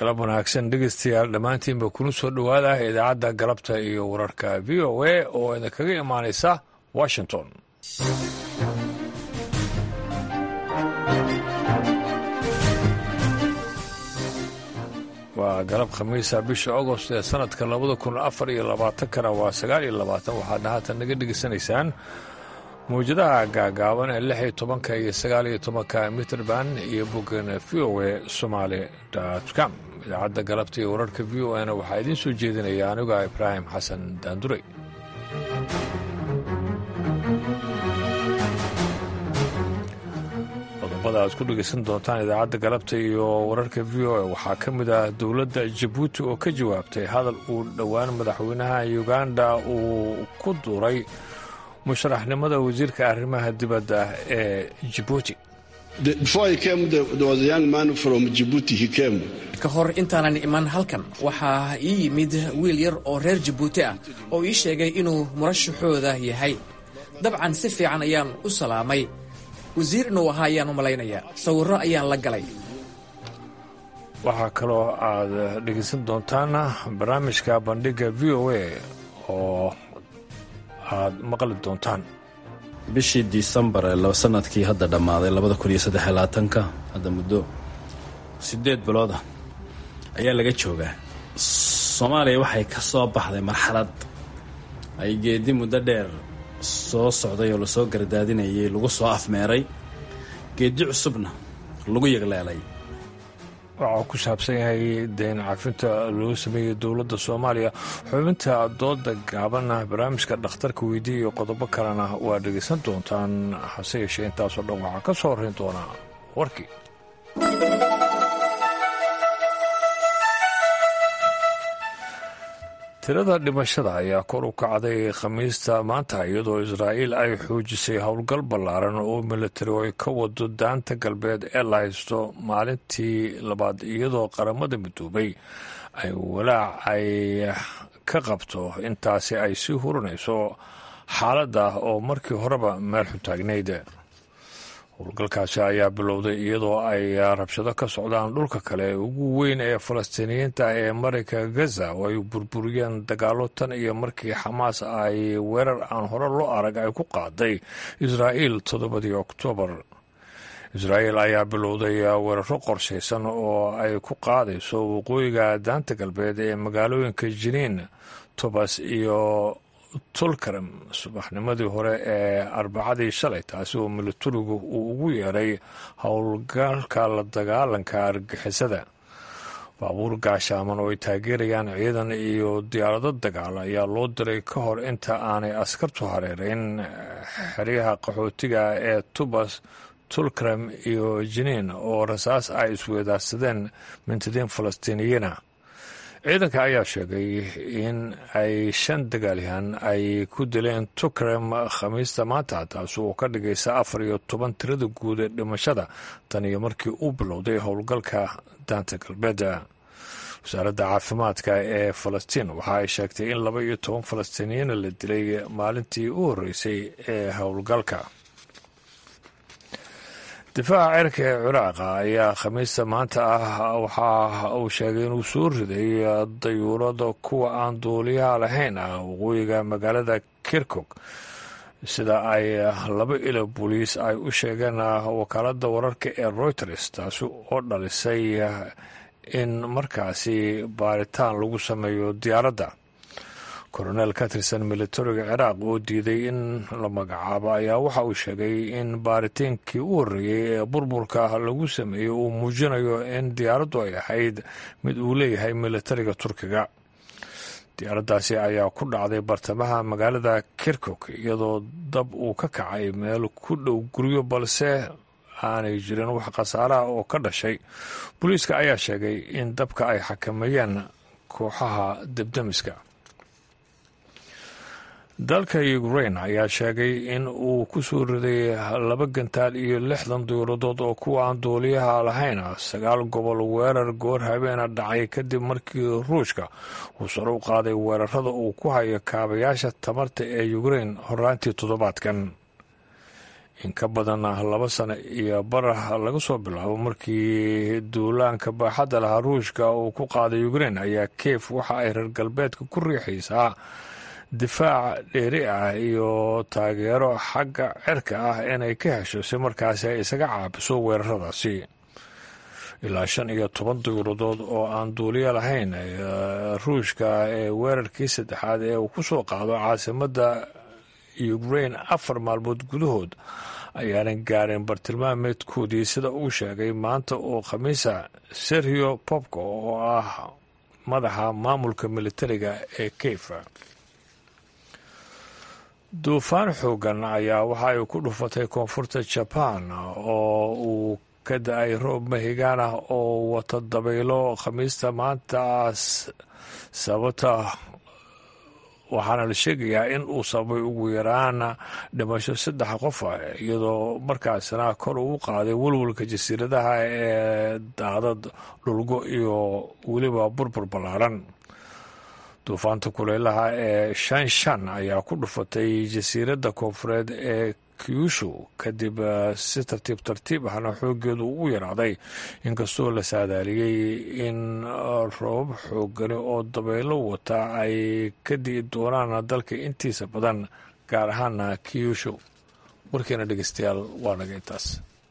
galab wanaagsan dhegeystayaal dhammaantiinba kuna soo dhowaada idaacadda galabta iyo wararka v o a oo idinkaga imaanaysa washington waa galab khamiisa bisha agost ee sanadka labada kun afar iyo labaatankana waa sagaal iyo labaatan waxaadna haatan naga dhegeysanaysaan mawjadaha gaagaaban ee lix iyo tobanka iyo sagaal iyo tobanka mitrband iyo boggan v o a somaali com idaacadda galabta iyo wararka v o na waxaa idiin soo jeedinaya aniga ibraahim xasan daandurey qodobada aad ku dhegeysan doontaan idaacadda galabta iyo wararka v o a waxaa ka mid ah dowladda jabuuti oo ka jawaabtay hadal uu dhowaan madaxweynaha uganda uu ku duuray musharaxnimada wasiirka arrimaha dibadda ee jibuuti ka hor intaanan iman halkan waxaa ii yimid wiil yar oo reer jabuuti ah oo ii sheegay inuu murashaxooda yahay dabcan si fiican ayaan u salaamay wasiir inuu ahaa ayaan u malaynayaa sawirro ayaan la galay waxaa kaloo aad dhegeysan doontaan barnaamijka bandhigga v o a oo aad maqli doontaan bishii disembar ee sanadkii hadda dhammaaday labada kun iyo saddex labaatanka hadda muddo siddeed bilood ah ayaa laga joogaa soomaaliya waxay ka soo baxday marxalad ay geedi muddo dheer soo socday oo lasoo gardaadinayay lagu soo afmeeray geedi cusubna lagu yegleelay waxaa ku saabsan yahay deyn cafinta loo sameeyey dowladda soomaaliya xubinta dooda gaabanna barnaamijka dhakhtarka weydiiya iyo qodobo kalena waa dhegaysan doontaan hase yeeshee intaasoo dhan waxaa ka soo horrayn doonaa warkii tirada dhimashada ayaa kor u kacday khamiista maanta iyadoo israa'iil ay xoojisay howlgal ballaaran oo militari oo ay ka wado daanta galbeed ee la haysto maalintii labaad iyadoo qaramada midoobay ay walaac ay ka qabto intaasi ay sii hurinayso xaaladda oo markii horeba meel xuntaagnayd howlgalkaasi ayaa bilowday iyadoo ay rabshado ka socdaan dhulka kale ugu weyn ee falastiiniyiinta ee marayka gaza oo ay burburiyeen dagaalo tan iyo markii xamaas ay weerar aan hore loo arag ay ku qaaday israa'iil toddobadii oktoobar israa'iil ayaa bilowday weeraro qorshaysan oo ay ku qaadayso waqooyiga daanta galbeed ee magaalooyinka jiniin tobas iyo tulkarem subaxnimadii hore ee arbacadii shalay taasi oo militarigu uu ugu yeeray howlgalka la dagaalanka argixisada baabuur gaashaaman oo ay taageerayaan ciidan iyo diyaarado dagaal ayaa loo diray ka hor inta aanay askartu hareereyn xeryaha qaxootiga ee tubas tulkarem iyo jiniin oo rasaas ay isweedaarsadeen mintidiin falastiiniyiina ciidanka ayaa sheegay in ay shan dagaalyahan ay ku dileen tukrem khamiista maanta taasi oo ka dhigaysa afar iyo toban tirada guud ee dhimashada tan iyo markii uu bilowday howlgalka daanta galbeed wasaaradda caafimaadka ee falastiin waxa ay sheegtay in laba iyo toban falastiiniyiina la dilay maalintii u horreysay ee howlgalka difaaca cirka ee ciraaqa ayaa khamiista maanta ah waxa uu sheegay inuu soo riday dayuurada kuwa aan duuliyaha lahayn ah waqooyiga magaalada kirkog sida ay laba ilo booliis ay u sheegeen wakaaladda wararka ee reuters taasi oo dhalisay in markaasi baaritaan lagu sameeyo diyaaradda koronel ka tirsan militariga ciraaq oo diiday in la magacaabo ayaa waxa uu sheegay in baaritaankii u horreeyey ee burburka lagu sameeyey uu muujinayo in diyaaraddu ay ahayd mid uu leeyahay militariga turkiga diyaaraddaasi ayaa ku dhacday bartamaha magaalada kirkuk iyadoo dab uu ka kacay meel ku dhow guryo balse aanay jirin wax khasaaraha oo ka dhashay booliiska ayaa sheegay in dabka ay xakameeyeen kooxaha debdemiska dalka ukrain ayaa sheegay in uu ku soo riday laba gantaal iyo lixdan dowladood oo kuwa aan duuliyaha lahayn sagaal gobol weerar goor habeena dhacay kadib markii ruushka uu sare u qaaday weerarada uu ku hayo kaabayaasha tamarta ee ukrain horaantii toddobaadkan in ka badan laba sano iyo barah laga soo bilaabo markii duulaanka baaxadda lahaa ruushka uu ku qaaday ukrein ayaa kiev waxa ay reer galbeedka ku riixaysaa difaac dheeri ah iyo taageero xagga cirka ah inay ka hesho si markaasi ay isaga caabiso weeraradaasi ilaa shan iyo toban dawladood oo aan duuliyo lahayn ruushka ee weerarkii saddexaad ee uu ku soo qaado caasimadda ukrain afar maalmood gudahood ayaanan gaarin bartilmaameedkoodii sida uu sheegay maanta oo khamiisa serhio popko oo ah madaxa maamulka militariga ee keyfa duufaan xoogan ayaa waxa ay ku dhufatay koonfurta jaban oo uu ka da-ay roob mahigaan ah oo wata dabaylo khamiista maantaas sababta waxaana la sheegayaa in uu sababay ugu yaraan dhimasho saddex qof ah iyadoo markaasna kor uu qaaday welwalka jasiiradaha ee daadad dhulgo iyo weliba burbur ballaaran duufaanta kuleylaha ee shan shan ayaa ku dhufatay jasiiradda koonfureed ee kyushu kadib si tartiib tartiib ahna xooggeedu ugu yaraaday inkastoo la saadaaliyey in roobab xoogani oo dabaylo wata ay ka di'i doonaan dalka intiisa badan gaar ahaana kyushu warkeena dhegeystayaal waa naga intaas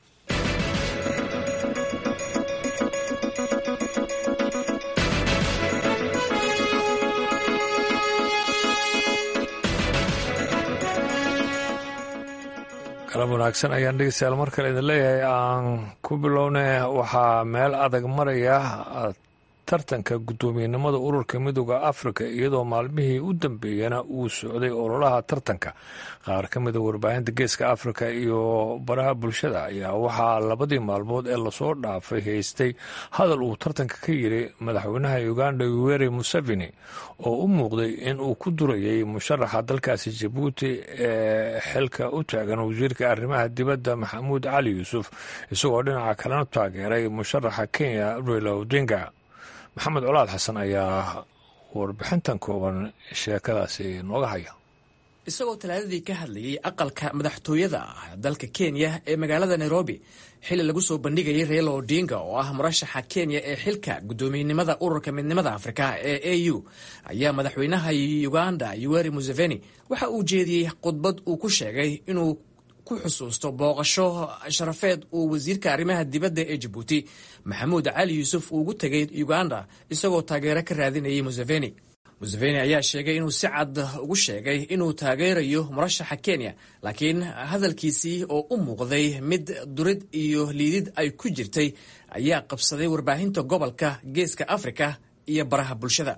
galab wanaagsan ayaan dhegeystayaal mar kale idin leeyahay aan ku bilowna waxaa meel adag maraya tartanka guddoomiyenimada ururka midooda afrika iyadoo maalmihii u dambeeyana uu socday ololaha tartanka qaar ka mida warbaahinta geeska afrika iyo baraha bulshada ayaa waxaa labadii maalmood ee lasoo dhaafay haystay hadal uu tartanka ka yiri madaxweynaha uganda yoweri museveni oo u muuqday in uu ku durayay musharaxa dalkaasi jabuuti ee xilka u taagan wasiirka arrimaha dibadda maxamuud cali yuusuf isagoo dhinaca kalena taageeray musharaxa kenya raila odinga maxamed colaad xasan ayaa warbixintan kooban sheekadaasi nooga haya isagoo talaadadii ka hadlayay aqalka madaxtooyada ah dalka kenya ee magaalada nairobi xilli lagu soo bandhigayay reelo odinga oo ah murashaxa kenya ee xilka guddoomiyenimada ururka midnimada afrika ee a u ayaa madaxweynaha uganda yoweri museveni waxa uu jeediyey khudbad uu ku sheegay inuu ku xusuusto booqasho sharafeed uu wasiirka arrimaha dibadda ee jabuuti maxamuud cali yuusuf uugu tegay uganda isagoo taageero ka raadinayay museveni museveni ayaa sheegay inuu si cad ugu sheegay inuu taageerayo murashaxa kenya laakiin hadalkiisii oo u muuqday mid durid iyo liidid ay ku jirtay ayaa qabsaday warbaahinta gobolka geeska afrika iyo baraha bulshada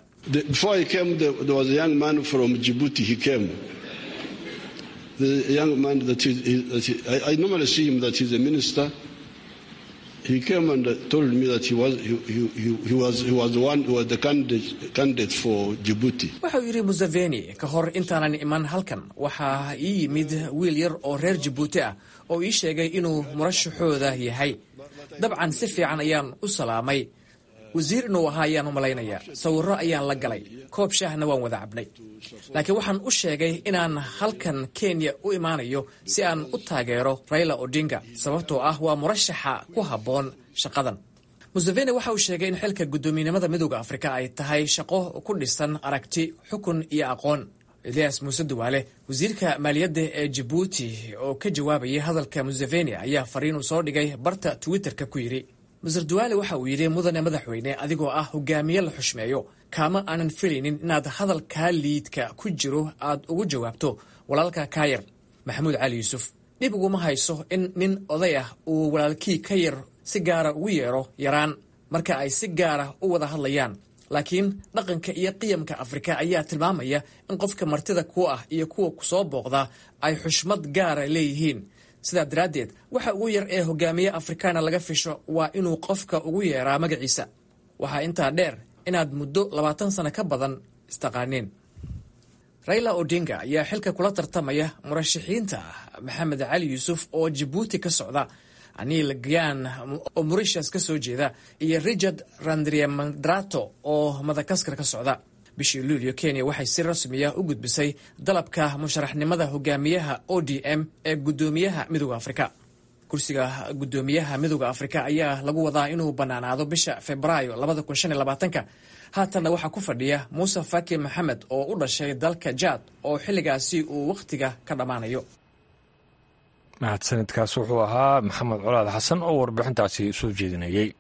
the young man that is, that I, I normally see him that he's a minister. He came and told me that he was he, he, he was he was the one who was the candidate candidate for Djibouti. wuxuu yidhi museveni ka hor intaanan iman halkan waxaa ii yimid wiil yar oo reer jabuuti ah oo ii sheegay inuu murashaxooda yahay dabcan si fiican ayaan u salaamay wasiir inuu ahaa ayaan u malaynayaa sawirro ayaan la galay koob shaahna waan wada cabnay laakiin waxaan u sheegay inaan halkan kenya u imaanayo si aan u taageero raila odinga sababtoo ah waa murashaxa ku habboon shaqadan museveni waxa uu sheegay in xilka guddoomiyenimada midooda afrika ay tahay shaqo ku dhisan aragti xukun iyo aqoon elias muuse duwaale wasiirka maaliyadda ee jabuuti oo ka jawaabayay hadalka museveni ayaa fariin uu soo dhigay barta twitterka ku yidhi maser duwaale waxa uu yidhi mudane madaxweyne adigoo ah hogaamiye la xushmeeyo kaama aanan filaynin inaad hadalkaa liidka ku jiro aad ugu jawaabto walaalka kaayar maxamuud cali yuusuf dhib uguma hayso in nin oday ah uu walaalkii ka yar si gaara ugu yeero yaraan marka ay si gaara u wada hadlayaan laakiin dhaqanka iyo qiyamka afrika ayaa tilmaamaya in qofka martida ku ah iyo kuwa kusoo booqda ay xushmad gaara leeyihiin sidaa daraaddeed waxa ugu yar ee hogaamiye afrikaana laga fisho waa inuu qofka ugu yeeraa magaciisa waxaa intaa dheer inaad muddo labaatan sano ka badan istaqaaneen raila odinga ayaa xilka kula tartamaya murashaxiinta maxamed cali yuusuf oo jabuuti ka socda anil gyan oo morishas ka soo jeeda iyo richard randriamandrato oo madagaskar ka socda bishii luulyo kenya waxay si rasmiya u gudbisay dalabka musharaxnimada hogaamiyaha o d m ee guddoomiyaha midooda afrika kursiga guddoomiyaha midooda afrika ayaa lagu wadaa inuu bannaanaado bisha febraayo ka haatanna waxaa ku fadhiya muuse faki maxamed oo u dhashay dalka jaad oo xilligaasi uu wakhtiga ka dhammaanayo mahadsanidkaas wuxuu ahaa maxamed colaad xasan oo warbixintaasi soo jeedinayey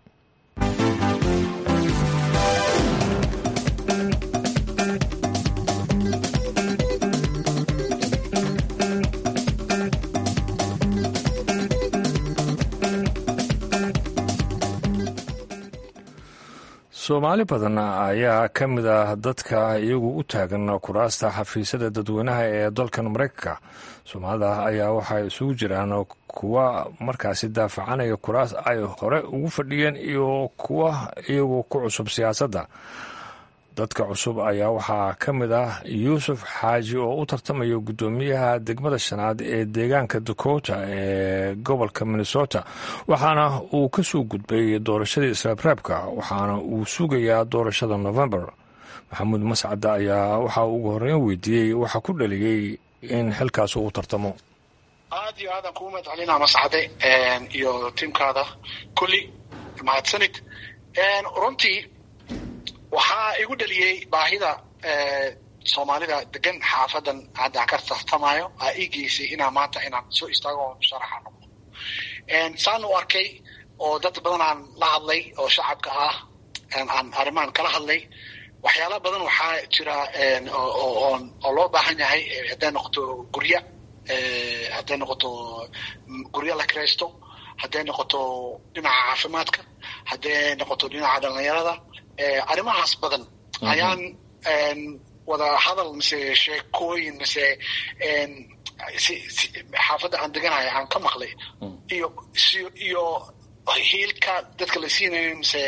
soomaali badan ayaa ka mid ah dadka iyagu u taagan kuraasta xafiisyada dadweynaha ee dalkan maraykanka soomaalida ayaa waxay isugu jiraan kuwa markaasi daafacanaya kuraas ay hore ugu fadhiyeen iyo kuwa iyagu ku cusub siyaasadda dadka cusub ayaa waxaa ka mid ah yuusuf xaaji oo u tartamaya guddoomiyaha degmada shanaad ee deegaanka dakota ee gobolka minnesota waxaana uu ka soo gudbay doorashadii israabraabka waxaana uu sugayaa doorashada november maxamuud mascadda ayaa waxaa ugu horreyn weydiiyey waxa ku dhaliyey in xilkaas uu tartamo aad iyo aadan kugu mahadcelinaa mascade iyo tiimkaada kulli mahadsanid runtii waxaa igu dhaliyey baahida soomaalida degan xaafadan hadda ka tartamayo aa ii geysay inaa maanta inaan soo istaago oo musharaxa noqdo saan u arkay oo dad badan aan la hadlay oo shacabka ah aan arrimahan kala hadlay waxyaala badan waxaa jira oo loo baahan yahay hadday noqoto gurya hadday noqoto guryo la kiraysto hadday noqoto dhinaca caafimaadka hadday noqoto dhinaca dhalinyarada arrimahaas badan ayaan wada hadal mise sheekooyin mise xaafadda aan deganayo aan ka maqlay iyo iyo hiilka dadka la siinayo mise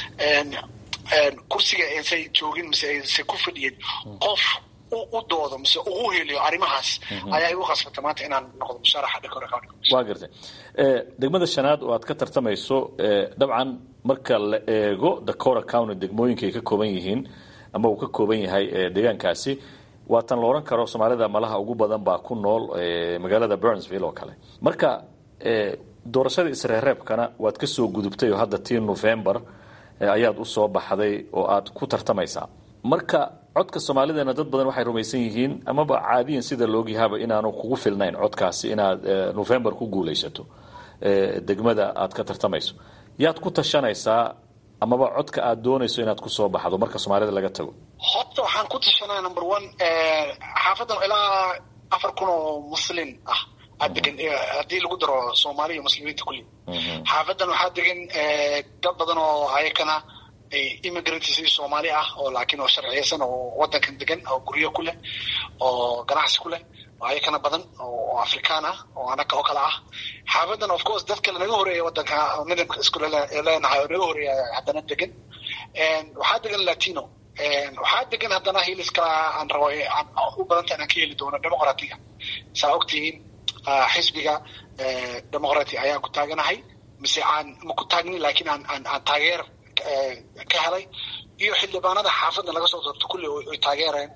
kursiga aysan joogin mise aysan ku fadhiyin qof u doodo mise ugu heliyo arrimahaas ayaa igu khasbata maanta inaan noqdo musharaxa dhakora county waa gartay degmada shanaad oo aad ka tartamayso dabcan marka la eego dakora county degmooyinka ay ka kooban yihiin ama uu ka kooban yahay deegaankaasi waa tan la odhan karo soomaalida malaha ugu badan baa ku nool magaalada burnsville oo kale marka doorashada isreereebkana waad ka soo gudubtay oo hadda tii november ayaad u soo baxday oo aad ku tartamaysaa marka codka soomaalidana dad badan waxay rumaysan yihiin amaba caadiyan sida laogyahaaba inaanu kugu filnayn codkaasi inaad november ku guulaysato degmada aad ka tartamayso yaad ku tashanaysaa amaba codka aad doonayso inaad kusoo baxdo marka soomaalida laga tago horta waxaan ku tashanaya number one xaafadan ilaa afar kun oo muslin ah aa degan haddii lagu daro soomaaliya muslimiinta kulli xaafadan waxaa degan dad badan oo ayakana immigrants soomaali ah oo laakiin oo sharciyeysan oo wadankan degan oo guryo ku leh oo ganacsi ku leh oo ayakana badan oo afrikaan ah oo anaka oo kale ah xaafadan of course dad kale naga horeeya wadanka midabka isku leenahay oo naga horeeya haddana degan waxaa degan latino waxaa degan haddana hilis kala aan rabo u badanta inaan ka heli doono demoqratiga saa ogtihiin xisbiga demoqrati ayaan ku taaganahay mise aan ma ku taagnin laakiin aan aan aan taageer ka helay iyo xildhibaanada xaafadda laga soo doorto kulli oy taageereen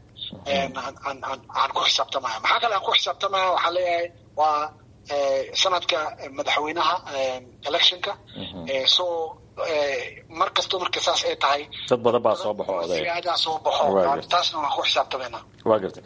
aan ku xisaabtamaya maxaa kale aan ku xisaabtamaya waxaan leeyahay waa sanadka madaxweynaha electionka so mar kasto marka saas ay tahay dad badan baa soo baxo oday aadaa soo baxo taasna waan ku xisaabtamayna waa gartay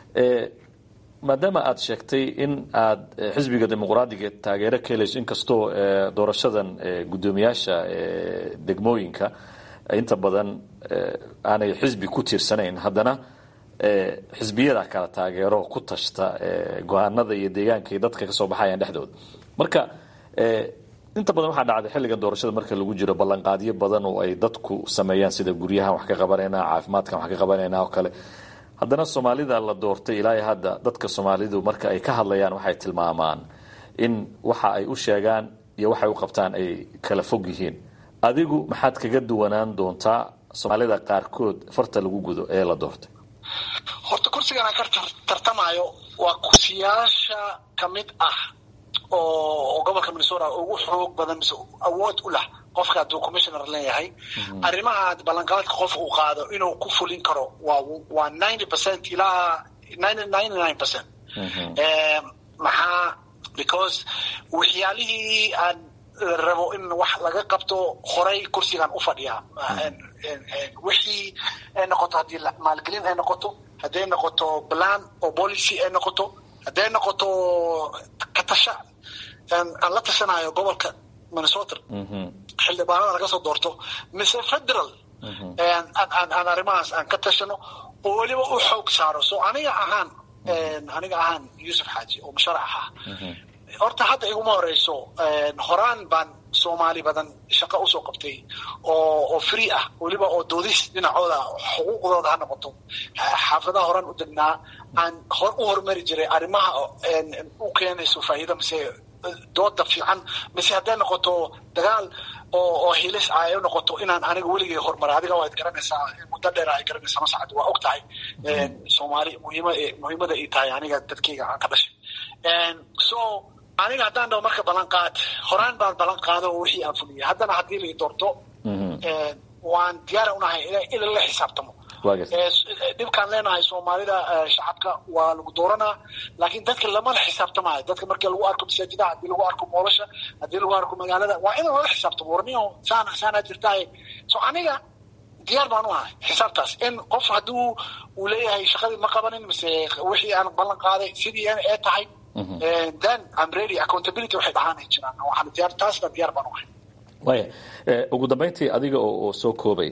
maadaama aad sheegtay in aad xisbiga dimuqraadiga taageero ka helayso inkastoo doorashadan guddoomiyaasha degmooyinka inta badan aanay xisbi ku tiirsanayn haddana xisbiyada kala taageero ku tashta go-aanada iyo deegaanka iyo dadka kasoo baxayaan dhexdooda marka inta badan waxaa dhacday xilligan doorashada marka lagu jiro ballanqaadyo badan oo ay dadku sameeyaan sida guryahan wax ka qabanayna caafimaadkan wax ka qabanayna oo kale haddana soomaalida la doortay ilaa hadda dadka soomaalidu marka ay ka hadlayaan waxay tilmaamaan in waxa ay u sheegaan iyo waxay u qabtaan ay kala fog yihiin adigu maxaad kaga duwanaan doontaa soomaalida qaarkood farta lagu gudo ee la doortay horta kursigan aan ka tartamayo waa kursiyaasha ka mid ah oo gobolka minnesota ugu xoog badan mise awood u lah qofka hadduu commissioner leeyahay arrimaha ballanqaadka qof uu qaado inuu ku fulin karo waa waa ninety percent ilaa ninety nine percent maxaa because waxyaalihii aan rabo in wax laga qabto horay kursigan u fadhiyaa wixii ay noqoto haddii maalgelin ay noqoto hadday noqoto plan oo policy ay noqoto hadday noqoto katasha aan la tashanayo gobolka minnesota xildhibaanada laga soo doorto mise federal aan arrimahaas aan ka tashano oo weliba u xoog saaro so aniga ahaan aniga ahaan yuusuf xaaji oo musharax ah horta hadda iguma horeyso horaan baan soomaali badan shaqo usoo qabtay oo oo free ah weliba oo doodis dhinacooda xuquuqdooda ha noqoto xaafadaha horaan u degnaa aan hor u horumari jiray arrimaha u keenayso faa'iida mise dooda fiican mise hadday noqoto dagaal oo oo hilis ah ay noqoto inaan aniga weligay horumara adiga waad garanaysaa muddo dheer ay garanaysaa masacad waa og tahay soomaali muhiima muhiimada ay tahay aniga dadkayga aan ka dhashay so aniga haddaan dhaho marka ballanqaad horaan baan ballan qaado oo wixii aan fuliyay haddana haddii lai doorto waan diyaara unahay in la xisaabtamo dhibkaan leenahay soomaalida shacabka waa lagu dooranaa laakiin dadka lamala xisaabtamayo dadka markii lagu arko masaajidaha haddii lagu arko moolasha haddii lagu arko magaalada waa in lala xisaabtamo warniyo saana saanaa jirtahay so aniga diyaar baan u ahay xisaabtaas in qof hadduu uu leeyahay shaqadii ma qabanin mise wixii aan ballan qaaday sidii ee tahay then I'm ready accountability waxay dhahaanay jiraan waxaan diyaar taasna diyaar baan u ahay waaya ugu dambayntii adiga oo soo koobay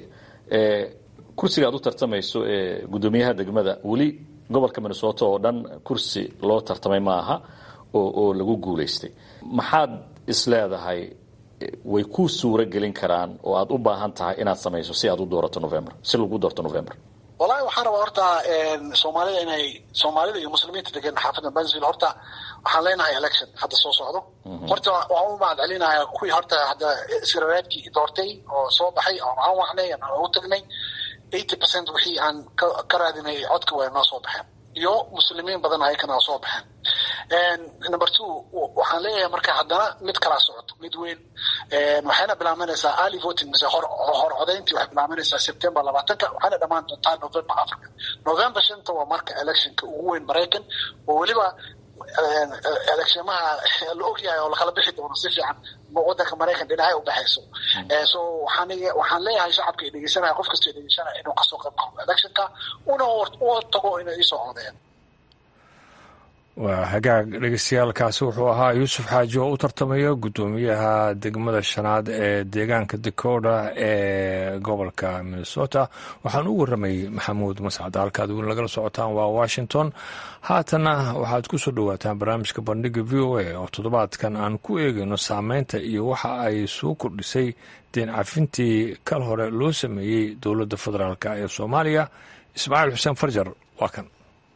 kursiga aad u tartamayso ee guddoomiyaha degmada weli gobolka minnesota oo dhan kursi loo tartamay ma aha oo oo lagu guulaystay maxaad isleedahay way ku suuro gelin karaan oo aad u baahan tahay inaad samayso si aad u doorato november si lagu doorto november wallahi waxaan rabaa horta soomaalida inay soomaalida iyo muslimiinta degan xaafadda bansville horta waxaan leenahay election hadda soo socdo horta waxaan u mahad celinayaa kuwii horta hadda isgarawaadkii doortay oo soo baxay oo aan wacnay aan u tagnay eighty percent wixii aan ka raadinay codka way noo soo baxeen iyo muslimiin badan ayakana soo baxeen number two waxaan leeyahay marka haddana mid kalaa socoto mid weyn waxayna bilaabanaysaa early voting mise hor hor codayntii waxay bilaabanaysaa september labaatanka waxayna dhammaan doontaa november africa november shanta waa marka electionka ugu weyn maraykan oo weliba electionaha la ogyahay oo lakala bixi doono si fiican wadanka maraykan dhinacay ubaxayso so waxaan waxaan leeyahay shacabka ay dhegeysanaya qof kastoo dhegeysanaya inuu kasoo qayb qabo electionka una u tago inay isoo codeeyaan waa hagaag dhegeystayaaalkaasi wuxuu ahaa yuusuf xaaji oo u tartamaya guddoomiyaha degmada shanaad ee deegaanka dakota ee gobolka minnesota waxaan u warramayy maxamuud mascad halkaad weli nagala socotaan waa washington haatana waxaad ku soo dhowaataan barnaamijka bandhiga v o a oo toddobaadkan aan ku eegayno saameynta iyo waxa ay soo kordhisay deen cafintii kal hore loo sameeyey dowladda federaalk ee soomaaliya ismaaciil xuseen farjar waa kan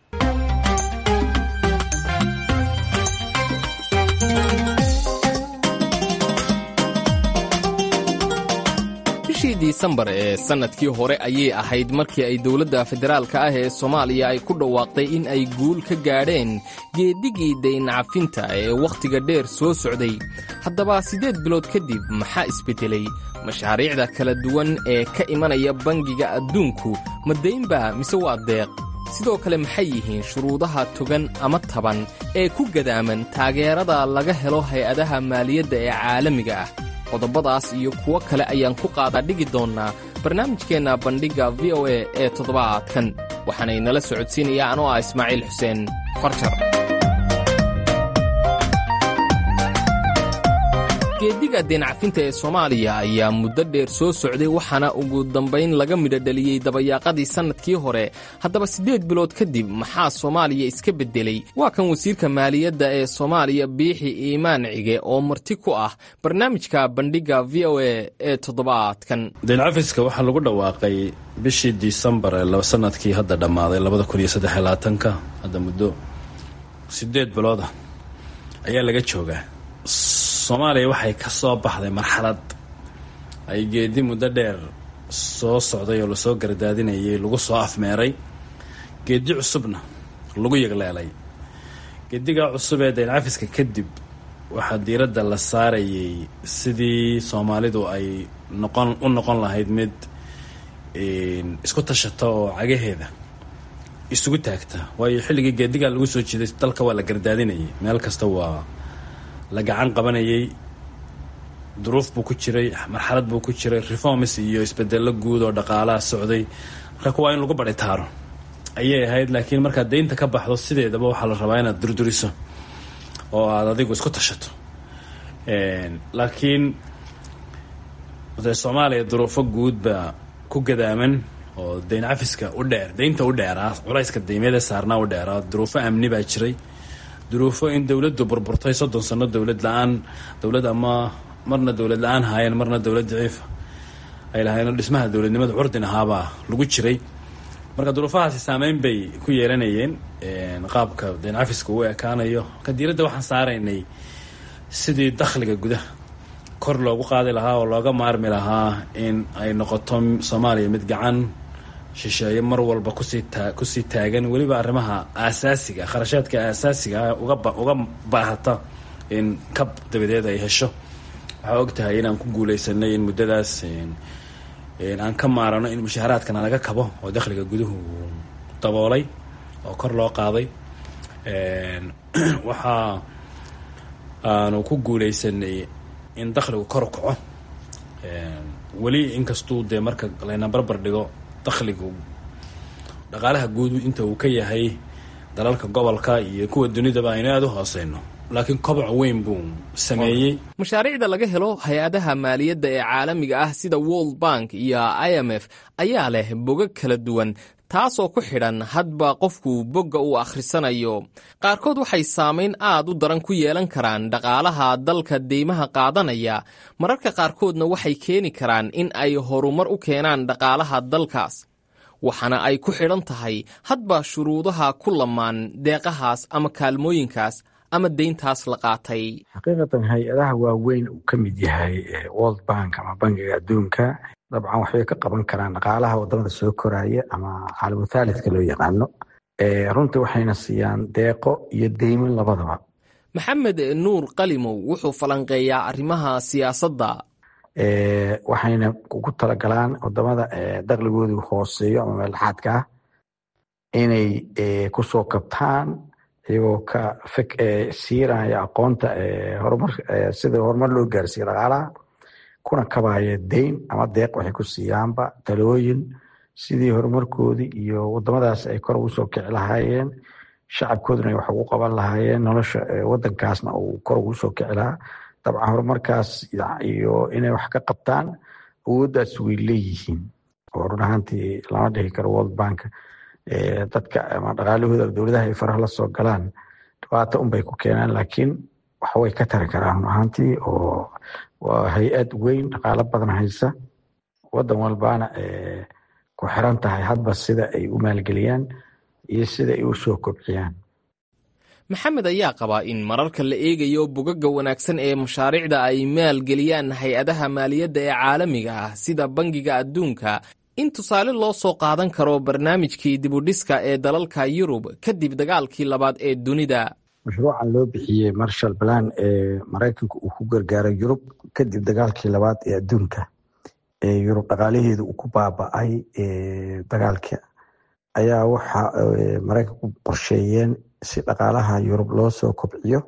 bishii disembar ee sannadkii hore ayay ahayd markii ay dowladda federaalka ah ee soomaaliya ay ku dhawaaqday in ay guul ka gaadheen geedigii dayncafinta ee wakhtiga dheer soo socday haddaba siddeed bilood kadib maxaa isbeddelay mashaariicda kala duwan ee ka imanaya bangiga adduunku ma daynba mise waa deeq sidoo kale maxay yihiin shuruudaha togan ama taban ee ku gadaaman taageerada laga helo hay-adaha maaliyadda ee caalamiga ah qodobadaas iyo kuwo kale ayaan ku qaadaa dhigi doonnaa barnaamijkeenna bandhigga v o a ee toddobaadkan waxaanay nala socodsiinayaa anoo ah ismaaciil xuseen farjar geediga deencafinta ee soomaaliya ayaa muddo dheer soo socday waxaana ugu dambayn laga midho dhaliyey dabayaaqadii sannadkii hore haddaba siddeed bilood kadib maxaa soomaaliya iska beddelay waa kan wasiirka maaliyadda ee soomaaliya biixi iimaan cige oo marti ku ah barnaamijka bandhigga v o a ee toddobaadkan deencafiska waxaa lagu dhawaaqay bishii disembar ee sanadkii hadda dhammaaday labada kun iyo saddex labaatanka hadda muddo siddeed bilooda ayaa laga joogaa soomaaliya waxay ka soo baxday marxalad ay geedi muddo dheer soo socday oo lasoo gardaadinayay lagu soo afmeeray geedi cusubna lagu yegleelay geedigaa cusub ee dayncafiska kadib waxaa diiradda la saarayay sidii soomaalidu ay noqon u noqon lahayd mid isku tashata oo cagaheeda isugu taagta waayo xilligii geedigaa lagu soo jiiday dalka waa la gardaadinayay meel kasta waa la gacan qabanayay duruuf buu ku jiray marxalad buu ku jiray reforms iyo isbedello guud oo dhaqaalaha socday marka kuwaa in lagu badhitaaro ayay ahayd laakiin markaad deynta ka baxdo sideedaba waxaa la rabaa inaad durduriso oo aada adigu isku tashato laakiin de soomaaliya duruufo guud baa ku gadaaman oo deyn cafiska u dheer deynta u dheeraa culayska deymeeda saarnaa u dheeraa duruufo amni baa jiray duruufo in dowladdu burburtay soddon sano dowlad la-aan dowlad ama marna dowlad la-aan haayeen marna dowlad daciifa ay lahayn dhismaha dowladnimada curdin ahaabaa lagu jiray marka duruufahaasi saameyn bay ku yeelanayeen qaabka deyn cafiska uu ekaanayo marka diiradda waxaan saaraynay sidii dakhliga gudaha kor loogu qaadi lahaa oo looga maarmi lahaa in ay noqoto soomaaliya mid gacan shisheeye mar walba kusii taa kusii taagan weliba arrimaha aasaasiga kharashaadka aasaasiga uga uga baahata in kab dabadeed ay hesho waxaa og tahay inaan ku guuleysanay in muddadaas aan ka maarano in mushaaharaadkana laga kabo oo dakhliga guduhu daboolay oo kor loo qaaday waxaa aanu ku guuleysanay in dakhligu kor u kaco weli inkastuu dee marka layna barbar dhigo dakhligu dhaqaalaha guud inta uu ka yahay dalalka gobolka iyo kuwa dunidaba aynu aada u hooseyno laakiin koboc weyn buu sameeyey mashaariicda laga helo hay-adaha maaliyadda ee caalamiga ah sida world bank iyo i m f ayaa leh bogag kala duwan taasoo ku xidhan hadba qofku bogga uu akhrisanayo qaarkood waxay saamayn aad u daran ku yeelan karaan dhaqaalaha dalka deymaha qaadanaya mararka qaarkoodna waxay keeni karaan in ay horumar u keenaan dhaqaalaha dalkaas waxaana ay ku xidhan tahay hadba shuruudaha ku lamaan deeqahaas ama kaalmooyinkaas ama deyntaas la qaatay xaqiiqatan hay-adaha waaweyn uu ka mid yahay world bank ama bangiga adduunka dabcan waxbay ka qaban karaan dhaqaalaha wadamada soo koraya ama caalamu thaalidka loo yaqaano runtii waxayna siiyaan deeqo iyo deyman labadaba maxamed nuur qalimow wuxuu falanqeeyaa arrimaha siyaasadda waxayna ugu talagalaan wadamada dakhligoodu hooseeyo ama meeldhaxaadka ah inay kusoo kabtaan iyagoo ka fek siiraya aqoonta horumar sida horumar loo gaarsiiyo dhaqaalaha kuna kabaya deyn ama deeq waxay ku siiyaanba talooyin sidii horumarkoodii iyo wadamadaas ay kor ugu soo kici lahaayeen shacabkooduna ay wax ugu qaban lahaayeen nolosha wadankaasna uu kor ugu soo kici lahaa dabcan horumarkaas iyo inay wax ka qabtaan awooddaas way leeyihiin oo run ahaantii lama dhihi karo world bank dadka ama dhaqaalahooda dowladaha ay faraha la soo galaan dhibaato unbay ku keenaan laakiin waxway ka tari karaan run ahaantii oo waa hay-ad weyn dhaqaalo badan haysa wadan walbaana ku xiran tahay hadba sida ay u maalgeliyaan iyo sida ay u soo kobciyaan maxamed ayaa qabaa in mararka la eegayo bogaga wanaagsan ee mashaariicda ay maalgeliyaan hay-adaha maaliyadda ee caalamiga ah sida bangiga adduunka in tusaale loo soo qaadan karo barnaamijkii dibudhiska ee dalalka yurub kadib dagaalkii labaad ee dunida mashruucan loo bixiyey marshal plan ee maraykanka uu ku gargaaray yurub kadib dagaalkii labaad ee adduunka ee yurub dhaqaalaheedu uu ku baaba-ay dagaalka ayaa waxa maraykanku qorsheeyeen si dhaqaalaha yurub loo soo kobciyo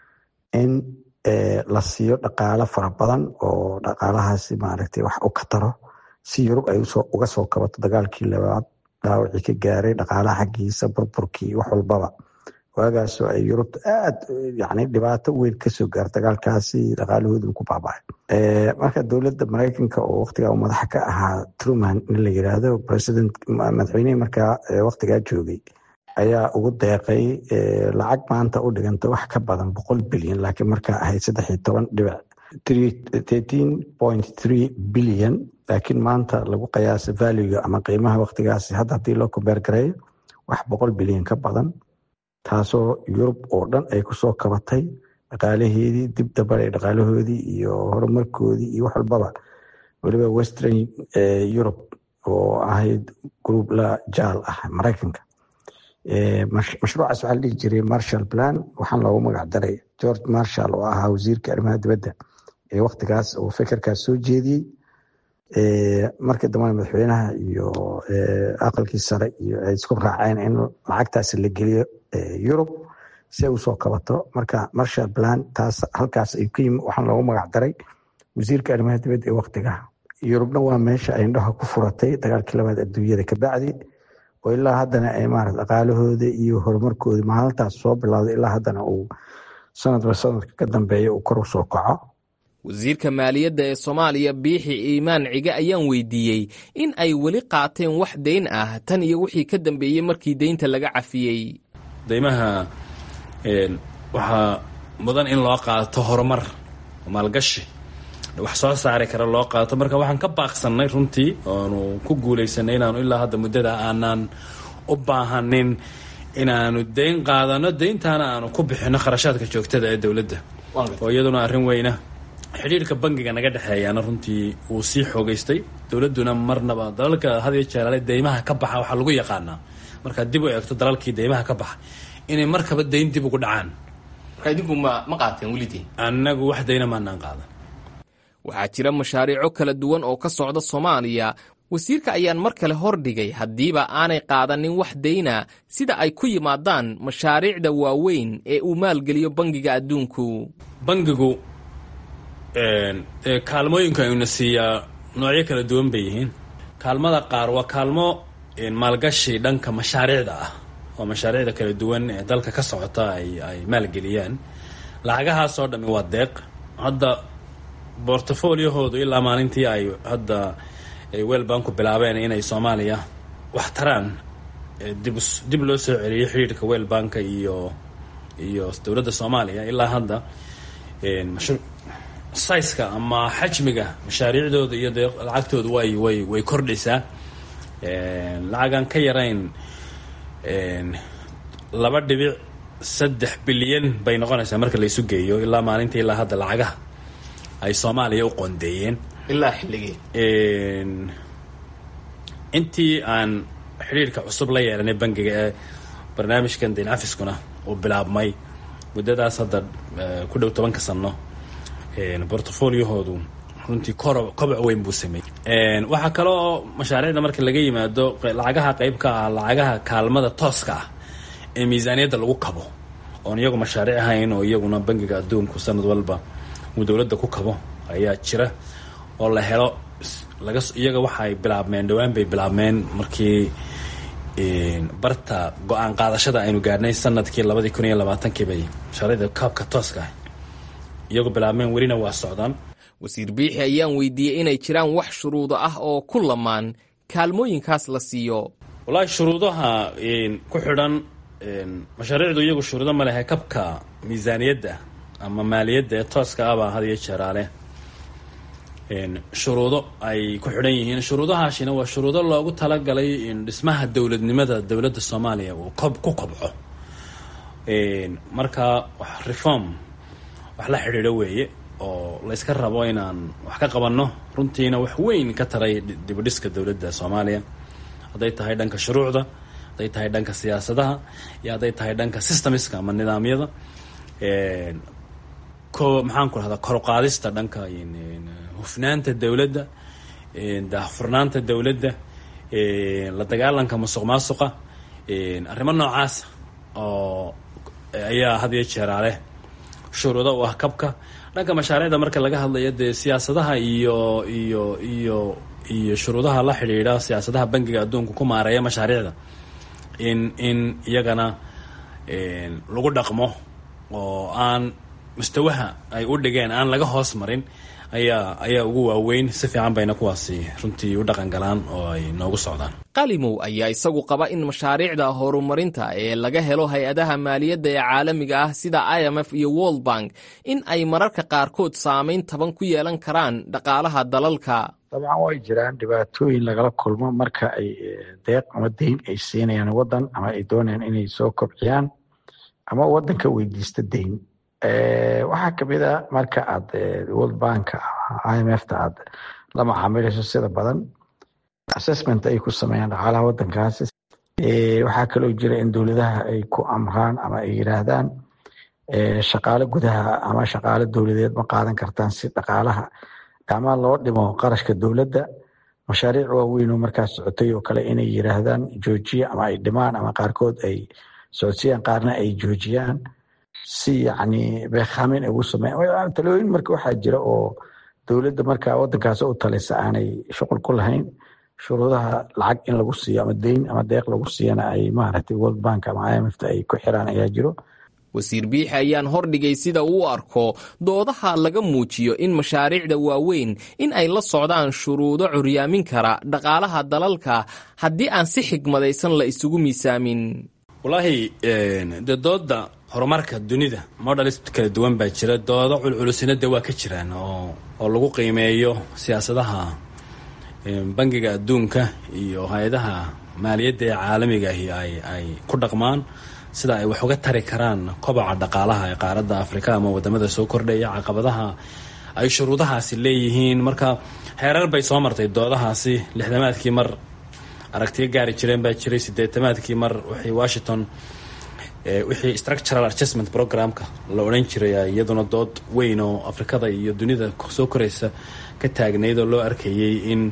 in la siiyo dhaqaalo fara badan oo dhaqaalahaasi maaragtay wax u ka taro si yurub ay uga soo kabato dagaalkii labaad dhaawacii ka gaaray dhaqaalaha xaggiisa burburkii wax walbaba waagaasoo ay yurubta aad yani dhibaato weyn kasoo gaar dagaalkaasi dhaqaalahoodu ku baabacay marka dowladda maraykanka oo waktigaa madaxa ka ahaa truman in la yiraahdo president madaxweynihii markaa waktigaa joogay ayaa ugu deeqay lacag maanta u dhiganta wax ka badan boqol bilyan laakiin markaa ahayd saddex iyo toban dhibic thirteen point three bilyan laakiin maanta lagu qiyaasa valuega ama qiimaha waktigaasi hadda haddii loo kombeer gareeyo wax boqol bilyan ka badan taasoo yurub oo dhan ay kusoo kabatay dhaqaalaheedii dib dabaday dhaqaalahoodii iyo horumarkoodii iyo wax walbaba weliba western europe oo ahayd group la jaal ah maraykanka mashruucaas waxaa la dhihi jiray marshall plan waxaan loogu magac daray george marshall oo ahaa wasiirka arrimaha dibadda ee waktigaas uu fikirkaas soo jeediyey markii dambena madaxweynaha iyo aqalkii sare iyo ay isku raaceen in lacagtaas la geliyo yurub si ay usoo kabato marka marshall plan taas halkaas ay ku yimi waxaan loogu magac daray wasiirka arrimaha dibadda ee waktiga yurubna waa meesha ay indhaha ku furatay dagaalkii labaad adduunyada kabacdi oo ilaa haddana ay maarata dhaqaalahooda iyo horumarkooda maalintaas soo bilowday ilaa haddana uu sanadba sanadka ka dambeeya uu kor u soo kaco wasiirka maaliyadda ee soomaaliya biixi iimaan cige ayaan weydiiyey in ay weli qaateen wax dayn ah tan iyo wixii ka dambeeyey markii deynta laga cafiyey deymaha waxaa mudan in loo qaato horumar maalgashi wax soo saari kara loo qaato marka waxaan ka baaqsannay runtii oonu ku guulaysanay inaanu ilaa hadda muddada aanaan u baahanin inaanu deyn qaadano deyntaana aanu ku bixino kharashaadka joogtada ee dowladda oo iyaduna arrin weyna xidhiirka bangiga naga dhexeeyaana runtii wuu sii xoogaystay dowladduna marnaba dalalka hadiyo jeeraale deymaha ka baxa waxaa lagu yaqaanaa markaad dib u eegto dalalkii deymaha ka baxa inay markaba deyn dib ugu dhacaan idinku ma qaateen welideen annagu wax dayna maanaan qaadan waxaa jira mashaariico kala duwan oo ka socda soomaaliya wasiirka ayaan mar kale hordhigay haddiiba aanay qaadanin wax dayna sida ay ku yimaadaan mashaariicda waaweyn ee uu maalgeliyo bangiga adduunku bangigu kaalmooyinka ayuna siiyaa noocyo kala duwan bay yihiin kaalmada qaar waa kaalmo maalgashi dhanka mashaariicda ah oo mashaariicda kala duwan ee dalka ka socota ay ay maalgeliyaan lacagahaasoo dhami waa deeq hadda bortfoliohoodu ilaa maalintii ay hadda weelbanku bilaabeen inay soomaaliya wax taraan dib dib loo soo celiyay xidhiirka weelbanka iyo iyo dowladda soomaaliya ilaa hadda saiska ama xajmiga mashaariicdooda iyo dee lacagtooda way way way kordhaysaa lacagaan ka yarayn laba dhibic saddex bilyan bay noqonaysaa marka laysu geeyo ilaa maalintii ilaa hadda lacagaha ay soomaaliya u qoondeeyeen ilaa xilligii intii aan xidhiirka cusub la yeelanay bangiga ee barnaamijkan dayn cafiskuna uu bilaabmay muddadaas hadda ku dhow tobanka sano bortfoliohoodu runtii koro koboc weyn buu sameeyey waxaa kale oo mashaariicda marka laga yimaado lacagaha qeyb ka ah lacagaha kaalmada tooska ah ee miisaaniyadda lagu kabo oon iyagu mashaariic ahayn oo iyaguna bangiga adduunku sanad walba uu dowladda ku kabo ayaa jira oo la helo laga iyaga waxaay bilaabmeen dhowaan bay bilaabmeen markii barta go-aan qaadashada aynu gaadhnay sanadkii labadii kun iyo labaatankii bay mashaariicda kaabka tooska ah iyagu bilaabmeen welina waa socdaan wasiir biixi ayaan weydiiyey inay jiraan wax shuruudo ah oo ku lamaan kaalmooyinkaas la siiyo wallaahi shuruudaha ku xidhan mashaariicdu iyagu shuruudo ma lehe kabka miisaaniyadda ama maaliyadda ee tooska ahbaa had iyo jeeraale shuruudo ay ku xidhan yihiin shuruudahaasina waa shuruudo loogu talagalay dhismaha dowladnimada dowladda soomaaliya uu kob ku kobco marka wax reform wax la xidhiidho weeye oo la yska rabo inaan wax ka qabanno runtiina wax weyn ka taray dibudhiska dowladda soomaaliya hadday tahay dhanka shuruucda hadday tahay dhanka siyaasadaha iyo hadday tahay dhanka systemska ama nidaamyada ko maxaan ku rahdaa koruqaadista dhanka hufnaanta dowladda daahfurnaanta dowladda la dagaalanka musuq maasuqa arrimo noocaasa oo ayaa had iyo jeeraale shuruudo u ah kabka dhanka mashaariicda marka laga hadlayo dee siyaasadaha iyo iyo iyo iyo shuruudaha la xidhiidha siyaasadaha bangiga adduunka ku maareeya mashaariicda in in iyagana lagu dhaqmo oo aan mustawaha ay u dhigeen aan laga hoos marin ayaa ayaa ugu waaweyn si fiican bayna kuwaasi runtii u dhaqan galaan oo ay noogu socdaan qalimow ayaa isagu qaba in mashaariicda horumarinta ee laga helo hay-adaha maaliyadda ee caalamiga ah sida i m f iyo world bank in ay mararka qaarkood saameyn taban ku yeelan karaan dhaqaalaha dalalka dabcan way jiraan dhibaatooyin lagala kulmo marka ay deeq ama deyn ay siinayaan waddan ama ay doonayaan inay soo kobciyaan ama waddanka weydiista deyn waxaa kamid a marka aad world bank i m f ta aad la macaamilayso sida badan assessment ay ku sameeyaan dhaqaalaha waddankaasi waxaa kaloo jira in dowladaha ay ku amraan ama ay yiraahdaan shaqaale gudaha ama shaqaale dowladeed ma qaadan kartaan si dhaqaalaha ama loo dhimo qarashka dowladda mashaariic waaweyn oo markaas socotay oo kale inay yiraahdaan joojiya ama ay dhimaan ama qaarkood ay socodsiyaan qaarna ay joojiyaan si yacni beekaamin ay ugu sameeyaan talooyin marka waxaa jira oo dowladda marka wadankaas u talisa aanay shuqul ku lahayn shuruudaha lacag in lagu siiyo ama deyn ama deeq lagu siiyana ay maaragtay world bank ama imfta ay ku xiraan ayaa jiro wasiir biixi ayaan hordhigay sida uu arko doodaha laga muujiyo in mashaariicda waaweyn in ay la socdaan shuruudo curyaamin kara dhaqaalaha dalalka haddii aan si xigmadaysan la isugu miisaamin wallaahi dee dooda horumarka dunida models kala duwan baa jira doodo culculusina de waa ka jiraan oo oo lagu qiimeeyo siyaasadaha bangiga adduunka iyo hay-adaha maaliyadda ee caalamigaahi ay ay ku dhaqmaan sida ay wax uga tari karaan kobaca dhaqaalaha ee qaaradda afrika ama wadamada soo kordhaya caqabadaha ay shuruudahaasi leeyihiin marka heerar bay soo martay doodahaasi lixdamaadkii mar aragtiyo gaari jireen baa jiray sideetamaadkii mar wixii washington wixii structural adjustment programka la odhan jiray iyaduna dood weyn oo afrikada iyo dunida soo koraysa ka taagnayd oo loo arkayay in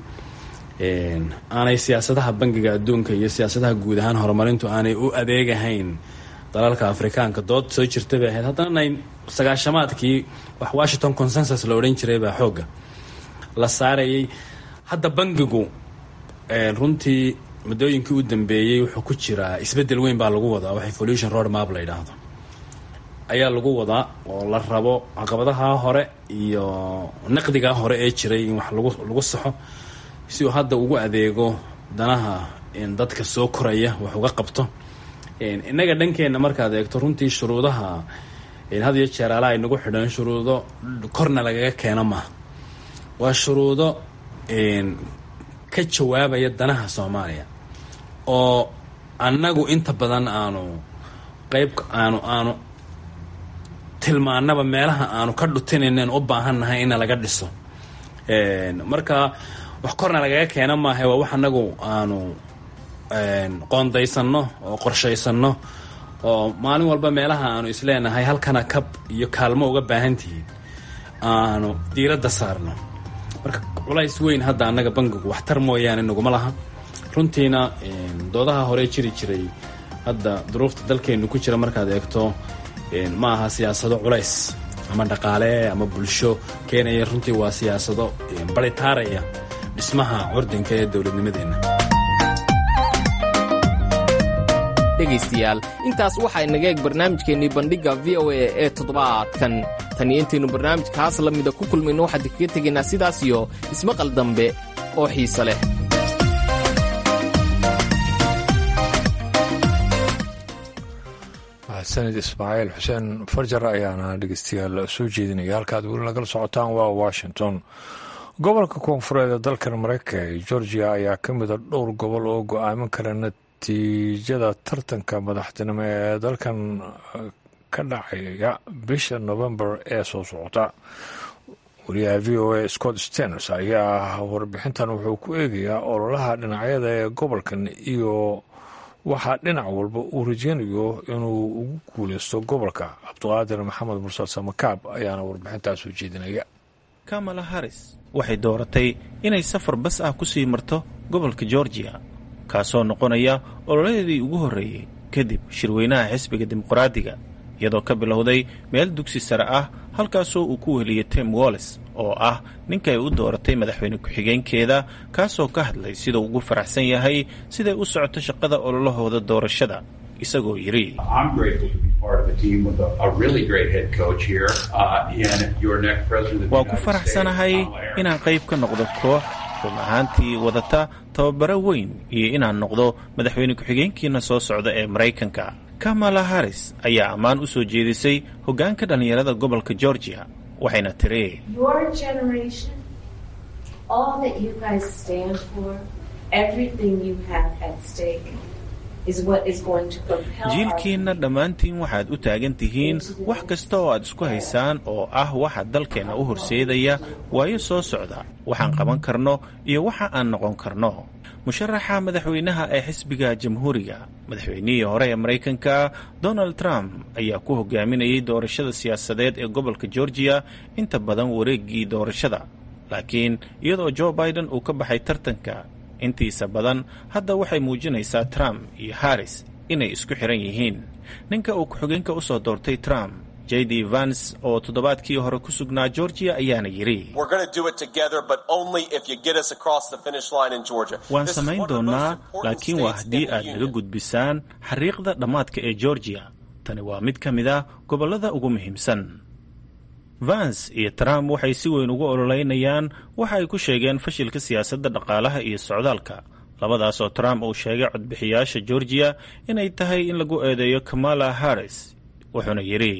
aanay siyaasadaha bangiga adduunka iyo siyaasadaha guud ahaan horumarintu aanay u adeegahayn dalalka afrikaanka dood soo jirta bay ahayd haddana sagaashamaadkii wax washington consensus la odhan jiray baa xoogga la saarayay hadda bangigu runtii muddooyinkii u dambeeyey wuxuu ku jiraa isbeddel weyn baa lagu wadaa wax evolution road map la yidhaahdo ayaa lagu wadaa oo la rabo caqabadaha hore iyo naqdigaa hore ee jiray in wax lagu lagu saxo si uu hadda ugu adeego danaha dadka soo koraya wax uga qabto innaga dhankeenna markaad eegto runtii shuruudaha had iyo jeer ala ay nagu xidhan shuruudo korna lagaga keeno maaha waa shuruudo ka jawaabaya danaha soomaaliya oo annagu inta badan aanu qeyb aanu aanu tilmaanaba meelaha aanu ka dhutinaynen u baahannahay ina laga dhiso marka wax korna lagaga keena maaha waa wax annagu aanu qoondaysanno oo qorshaysanno oo maalin walba meelaha aanu isleenahay halkana kab iyo kaalmo uga baahantihiin aanu diiradda saarno marka culays weyn hadda annaga bangigu waxtar mooyaane naguma laha runtiina doodaha hore jiri jiray hadda duruufta dalkeennu ku jira markaad eegto ma aha siyaasado culays ama dhaqaale ama bulsho keenaya runtii waa siyaasado baritaaraya dhismaha curdinka ee dowladnimadeenna dhegaystayaal intaas waxaa inaga eeg barnaamijkeennii bandhigga v o a ee toddobaadkan tan iyo intaynu barnaamijkaas la mida ku kulmayno waxaan kaga tegaynaa sidaas iyo ismaqal dambe oo xiise leh mahadsanid ismaaciil xuseen farjar ayaana dhegeystayaal soo jeedinaya halkaad weli nagala socotaan waa washington gobolka koonfureed ee dalkan mareykanka ee georgia ayaa ka mida dhowr gobol oo go-aamin kara natiijada tartanka madaxtinimo ee dalkan ka dhacaya bisha november ee soo socota wariyaha v o a scott stens ayaa warbixintan wuxuu ku eegayaa ololaha dhinacyada ee gobolkan iyo waxaa dhinac walba uu rajeynayo inuu ugu guuleysto gobolka cabdiqaadir maxamed mursal samakaab ayaana warbixintaas soo jeedinaya kamala harris waxay dooratay inay safar bas ah ku sii marto gobolka georgiya kaasoo noqonaya ololadeedii ugu horreeyey kadib shirweynaha xisbiga dimuqraadiga iyadoo ka bilowday meel dugsi sare ah halkaasoo uu ku weheliyey tim wallis oo ah ninka ay u dooratay madaxweyne ku-xigeenkeeda kaasoo ka hadlay siduu ugu faraxsan yahay siday u socoto shaqada ololahooda doorashada isagoo yidhi waa ku faraxsanahay inaan qayb ka noqdo koox run ahaantii wadata tababaro weyn iyo inaan noqdo madaxweyne ku-xigeenkiina soo socda ee maraykanka kamala harris ayaa ammaan u soo jeedisay hoggaanka dhallinyarada gobolka georgia waxayna tiri jiilkiinna dhammaantiin waxaad u taagan tihiin wax kasta oo aad isku haysaan oo ah waxa dalkeenna u horseedaya waayo soo socda waxaan qaban karno iyo waxa aan noqon karno musharaxa madaxweynaha ee xisbiga jamhuuriga madaxweynihii hore ee maraykanka donald trump ayaa ku hogaaminayay doorashada siyaasadeed ee gobolka georgiya inta badan wareegii doorashada laakiin iyadoo joe biden uu ka baxay tartanka intiisa badan hadda waxay muujinaysaa trump iyo harris inay isku xiran yihiin ninka uu ku-xigeenka u soo doortay trump j d vans oo toddobaadkii hore ku sugnaa georgiya ayaana yidhi waan samayn doonnaa laakiin waa haddii aad naga gudbisaan xariiqda dhammaadka ee georgiya tani waa mid ka mid ah gobollada ugu muhiimsan vans iyo trump waxay si weyn ugu ololeynayaan waxa ay ku sheegeen fashilka siyaasadda dhaqaalaha iyo socdaalka labadaas oo trump uu sheegay codbixiyaasha georgiya inay tahay in lagu eedeeyo kamala harris wuxuuna yidhi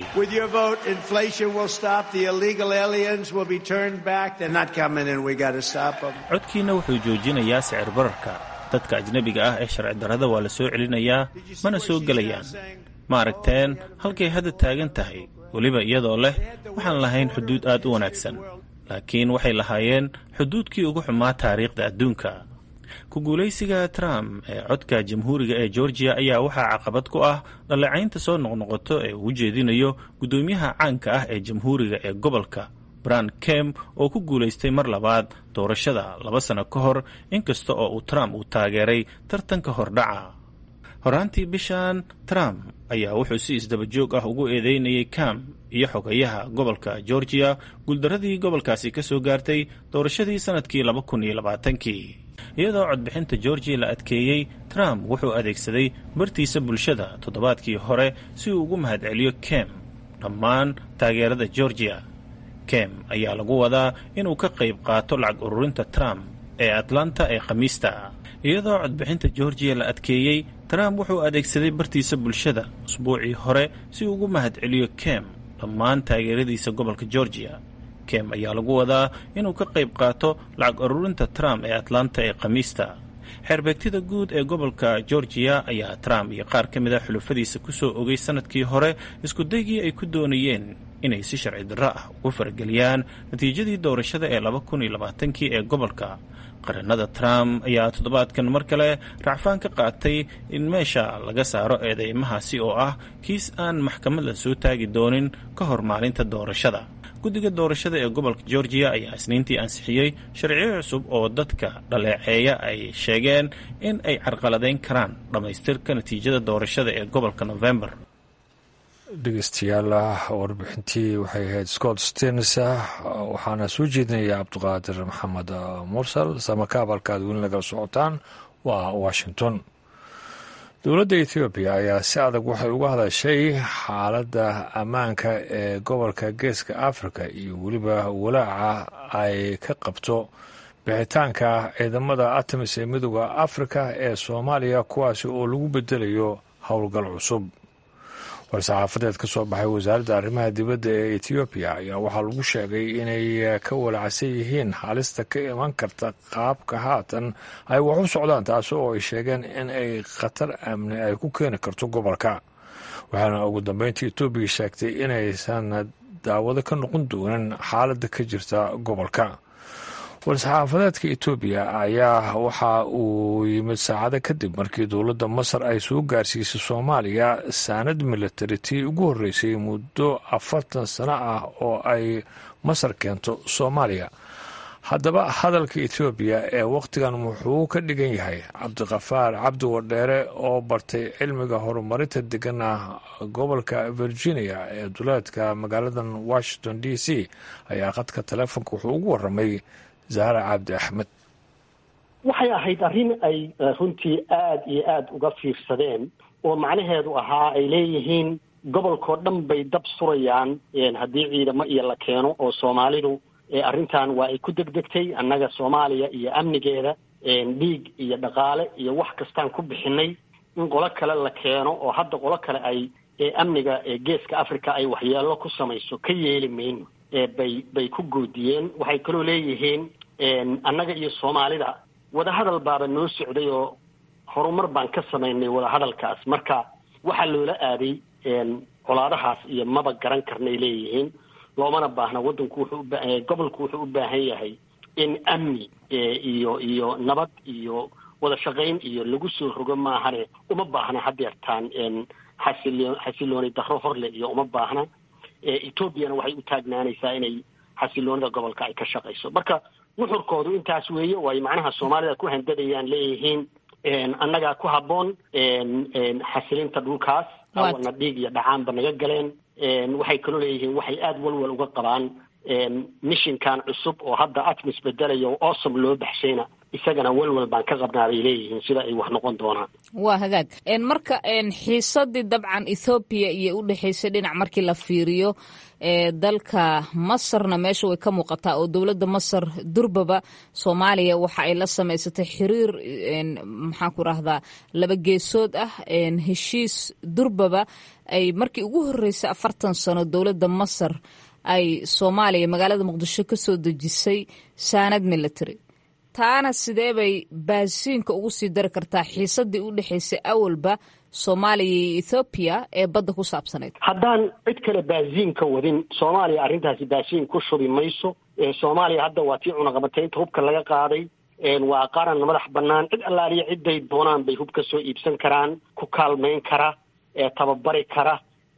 codkiina wuxuu joojinayaa sicir bararka dadka ajnebiga ah ee sharci darrada waa la soo celinayaa mana soo gelayaan ma aragteen halkay hadda taagan tahay weliba iyadoo leh waxaan lahayn xuduud aad u wanaagsan laakiin waxay lahaayeen xuduudkii ugu xumaa taariikhda adduunka ku guulaysiga trump ee codka jamhuuriga ee georgiya ayaa waxaa caqabad ku ah dhaleecaynta soo noqnoqoto ee uu jeedinayo guddoomiyaha caanka ah ee jamhuuriga ee gobolka bran kem oo ku guulaystay mar labaad doorashada laba sano ka hor inkasta oo uu trump uu taageeray tartanka hordhaca horaantii bishan trump ayaa wuxuu si isdaba joog ah ugu eedeynayay kam iyo xogayaha gobolka georgiya guuldaradii gobolkaasi ka soo gaartay doorashadii sannadkii laba kun iyo labaatankii iyadoo codbixinta georgiya la adkeeyey trump wuxuu adeegsaday bartiisa bulshada toddobaadkii hore si uu ugu mahadceliyo kem dhammaan taageerada georgiya kem ayaa lagu wadaa inuu ka qayb qaato lacag ururinta trump ee atlanta ee khamiista iyadoo codbixinta georgiya la adkeeyey trump wuxuu adeegsaday bartiisa bulshada usbuucii hore si uu ugu mahadceliyo kem dhammaan taageeradiisa gobolka georgiya kem ayaa lagu wadaa inuu ka qayb qaato lacag ururinta trump ee atlanta ee khamiista xeerbeegtida guud ee gobolka georgiya ayaa trump iyo qaar ka mid a xulufadiisa ku soo ogay sannadkii hore iskudaygii ay ku doonayeen inay si sharci darro ah ugu farageliyaan natiijadii doorashada ee laba kun iyo labaatankii ee gobolka qaranada trump ayaa toddobaadkan mar kale racfaan ka qaatay in meesha laga saaro eedeymahaasi oo ah kiis aan maxkamad la soo taagi doonin ka hor maalinta doorashada guddiga doorashada ee gobolka georgiya ayaa isniintii ansixiyey sharciyo cusub oo dadka dhaleeceeya ay sheegeen in ay carqaladeyn karaan dhammaystirka natiijada doorashada ee gobolka november dhegeystayaal warbixintii waxay ahayd scott stens waxaana soo jeedinaya cabdiqaadir maxamed mursal samakaab halkaad weli nagala socotaan waa washington dowladda ethoobiya ayaa si adag waxay uga hadashay xaaladda ammaanka ee gobolka geeska africa iyo weliba walaaca ay ka qabto bixitaanka ciidamada artemis ee midooda africa ee soomaaliya kuwaasi oo lagu bedelayo howlgal cusub war-saxaafadeed ka soo baxay wasaaradda arrimaha dibadda ee etoobiya ayaa waxaa lagu sheegay inay ka walacsan yihiin halista ka iman karta qaabka haatan ay wax u socdaan taasi oo ay sheegeen in ay khatar amni ay ku keeni karto gobolka waxaana ugu dambeyntii etoobiya sheegtay inaysan daawado ka noqon doonin xaaladda ka jirta gobolka war-saxaafadeedka etoobiya ayaa waxa uu yimid saacado kadib markii dowladda masar ay soo gaarsiisay soomaaliya saanad militari tii ugu horreysay muddo afartan sano ah oo ay masar keento soomaaliya haddaba hadalka etoobiya ee wakhtigan wuxuu ka dhigan yahay cabdiqafaar cabdi wadheere oo bartay cilmiga horumarinta degana gobolka virginia ee duleedka magaaladan washington d c ayaa qadka taleefonka wuxuu ugu waramay zahra cabdi axmed waxay ahayd arrin ay runtii aada iyo aada uga fiirsadeen oo macnaheedu ahaa ay leeyihiin gobolkao dhan bay dab surayaan haddii ciidamo iyo la keeno oo soomaalidu arrintan waa ay ku degdegtay annaga soomaaliya iyo amnigeeda dhiig iyo dhaqaale iyo wax kastaan ku bixinay in qolo kale la keeno oo hadda qolo kale ay amniga geeska africa ay waxyeelo ku samayso ka yeeli mayno bay bay ku goodiyeen waxay kaloo leeyihiin annaga iyo soomaalida wadahadal baaba noo socday oo horumar baan ka samaynay wadahadalkaas marka waxaa loola aaday colaadahaas iyo maba garan karnay leeyihiin loomana baahna waddanku wuxuu uba gobolku wuxuu u baahan yahay in amni iyo iyo nabad iyo wada shaqayn iyo lagu soo rogo maahane uma baahna hadeertaan xasilo xasilooni daro horle iyo uma baahna etoobiyana waxay u taagnaanaysaa inay xasiloonida gobolka ay ka shaqayso marka nuxurkoodu intaas weeye way macnaha soomaalida ku handadayaan leeyihiin annagaa ku habboon xasilinta dhulkaas awana dhiig iyo dhacaanba naga galeen waxay kaloo leeyihiin waxay aada walwal uga qabaan mishinkan cusub oo hadda atmis bedelayo oo awesome loo baxshayna isagana walwal baan ka qabnaa bay leeyihiin sida ay wax noqon doonaan waa hagaag marka xiisadii dabcan ethoobiya iyo u dhexaysay dhinac markii la fiiriyo dalka masarna meesha way ka muuqataa oo dowladda masar durbaba soomaaliya waxa ay la samaysatay xiriir maxaan ku rahdaa laba geesood ah heshiis durbaba ay markii ugu horreysay afartan sano dowladda masar ay soomaaliya magaalada muqdisho ka soo dejisay saanad military taana sidee bay baasiinka ugu sii dari kartaa xiisadii u dhexaysay awalba soomaaliya iyo ethoobiya ee badda ku saabsanayd haddaan cid kale baasiinka wadin soomaaliya arrintaasi baasiin ku shubi mayso soomaaliya hadda waa tii cunaqabataynta hubka laga qaaday waa qaran madax bannaan cid allaaliya ciday doonaan bay hub ka soo iibsan karaan ku kaalmayn kara tababari kara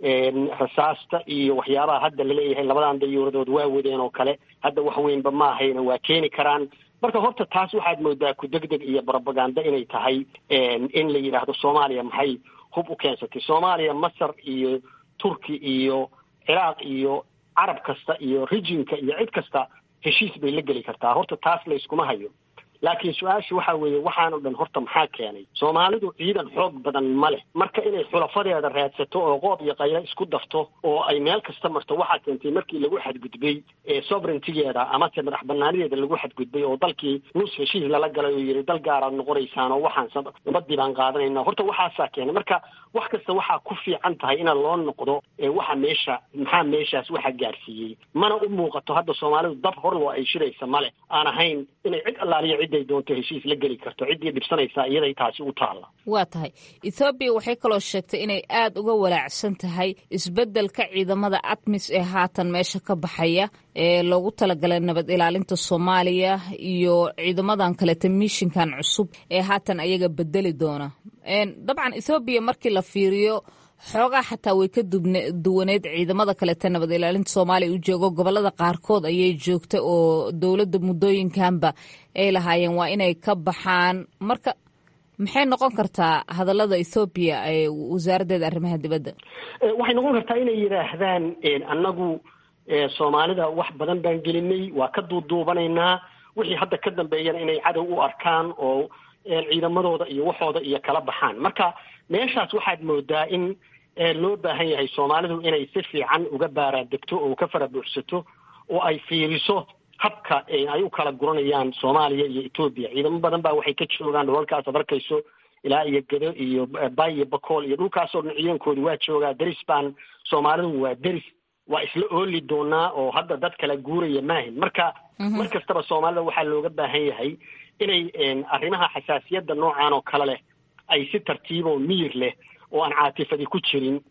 rasaasta iyo waxyaabaha hadda laleeyahay labadan dayuuradood waa wadeen oo kale hadda wax weynba ma ahayna waa keeni karaan marka horta taas waxaad moodaa ku degdeg iyo brobaganda inay tahay in la yidhaahdo soomaaliya maxay hub u keensatay soomaaliya masar iyo turki iyo ciraaq iyo carab kasta iyo rijinka iyo cid kasta heshiis bay la geli kartaa horta taas layskuma hayo laakiin su-aasha waxa weeye waxaan o dhan horta maxaa keenay soomaalidu ciidan xoog badan ma leh marka inay xulafadeeda raadsato oo qoob iyo qaylo isku dafto oo ay meel kasta marto waxaa keentay markii lagu xadgudbay sovereigntigeeda amase madax banaanideeda lagu xadgudbay oo dalkii nus heshiis lala galay oo yidhi dal gaaraad noqonaysaan oo waxaan nabadii baan qaadanayna horta waxaasaa keenay marka wax kasta waxaa ku fiican tahay ina loo noqdo waxa meesha maxaa meeshaas waxa gaarsiiyey mana u muuqato hadda soomaalidu dab horloo ay shiraysa male aan ahayn inay cid allaaliya ciday doonto heshiis la geli karto ciddii dhibsanaysaa iyaday taasi u taalla waa tahay ethoobiya waxay kaloo sheegtay inay aada uga walaacsan tahay isbeddelka ciidamada atmis ee haatan meesha ka baxaya ee loogu talagalay nabad ilaalinta soomaaliya iyo ciidamadan kaleta mishinkan cusub ee haatan ayaga bedeli doona dabcan ethoobiya markii la fiiriyo xoogaa xataa way ka duwaneed ciidamada kaleta nabad ilaalinta soomaaliya u joogo gobolada qaarkood ayay joogta oo dowladda muddooyinkanba ay lahaayeen waa inay ka baxaan marka maxay noqon kartaa hadallada ethoobiya ee wasaaraddeeda arrimaha dibadda waxay noqon kartaa inay yidhaahdaan annagu soomaalida wax badan baan gelinay waa ka duuduubanaynaa wixii hadda ka dambeeyana inay cadow u arkaan oo ciidamadooda iyo waxooda iyo kala baxaan marka meeshaas waxaad moodaa in loo baahan yahay soomaalidu inay si fiican uga baaraadegto oo ka fara buuxsato oo ay fiiriso habka ay u kala guranayaan soomaaliya iyo etoobiya ciidamo badan baa waxay ka joogaan dholalkaas ad arkayso ilaa iyo gedo iyo bay iyo bakool iyo dhulkaasoo dhan ciidankoodu waa joogaa deris baan soomaalidu waa deris waa isla ooli doonaa oo hadda dad kala guuraya maahin marka mar kastaba soomaalida waxaa looga baahan yahay inay arrimaha xasaasiyadda noocan oo kale leh ay si tartiiboo miyir leh oo aan caatifadi ku jirin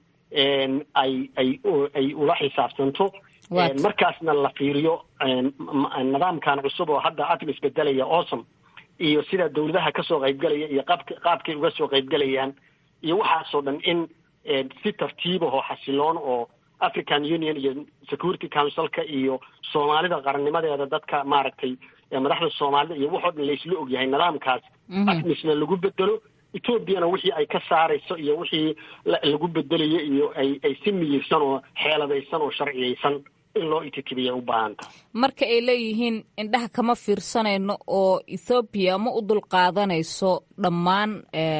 ay ay ay ula xisaabtanto markaasna la fiiriyo nidaamkan cusub oo hadda atmis bedelaya awesome iyo sida dawladaha kasoo qaybgalaya iyo qaabk qaabkay uga soo qaybgalayaan iyo waxaasoo dhan in si tartiibahoo xasiloon oo african union iyo security councilka iyo soomaalida qarannimadeeda dadka maaragtay madaxda soomaalida iyo waxoo dhan laysla ogyahay nidaamkaas atmisna lagu bedelo etoobiyana wixii ay ka saarayso iyo wixii lagu bedelayo iyo ay ay si miyirsan oo xeeladaysan oo sharciyaysan in loo ititibiya u baahanta marka ay leeyihiin indhaha kama fiirsanayno oo ethoobiya ma u dulqaadanayso dhammaan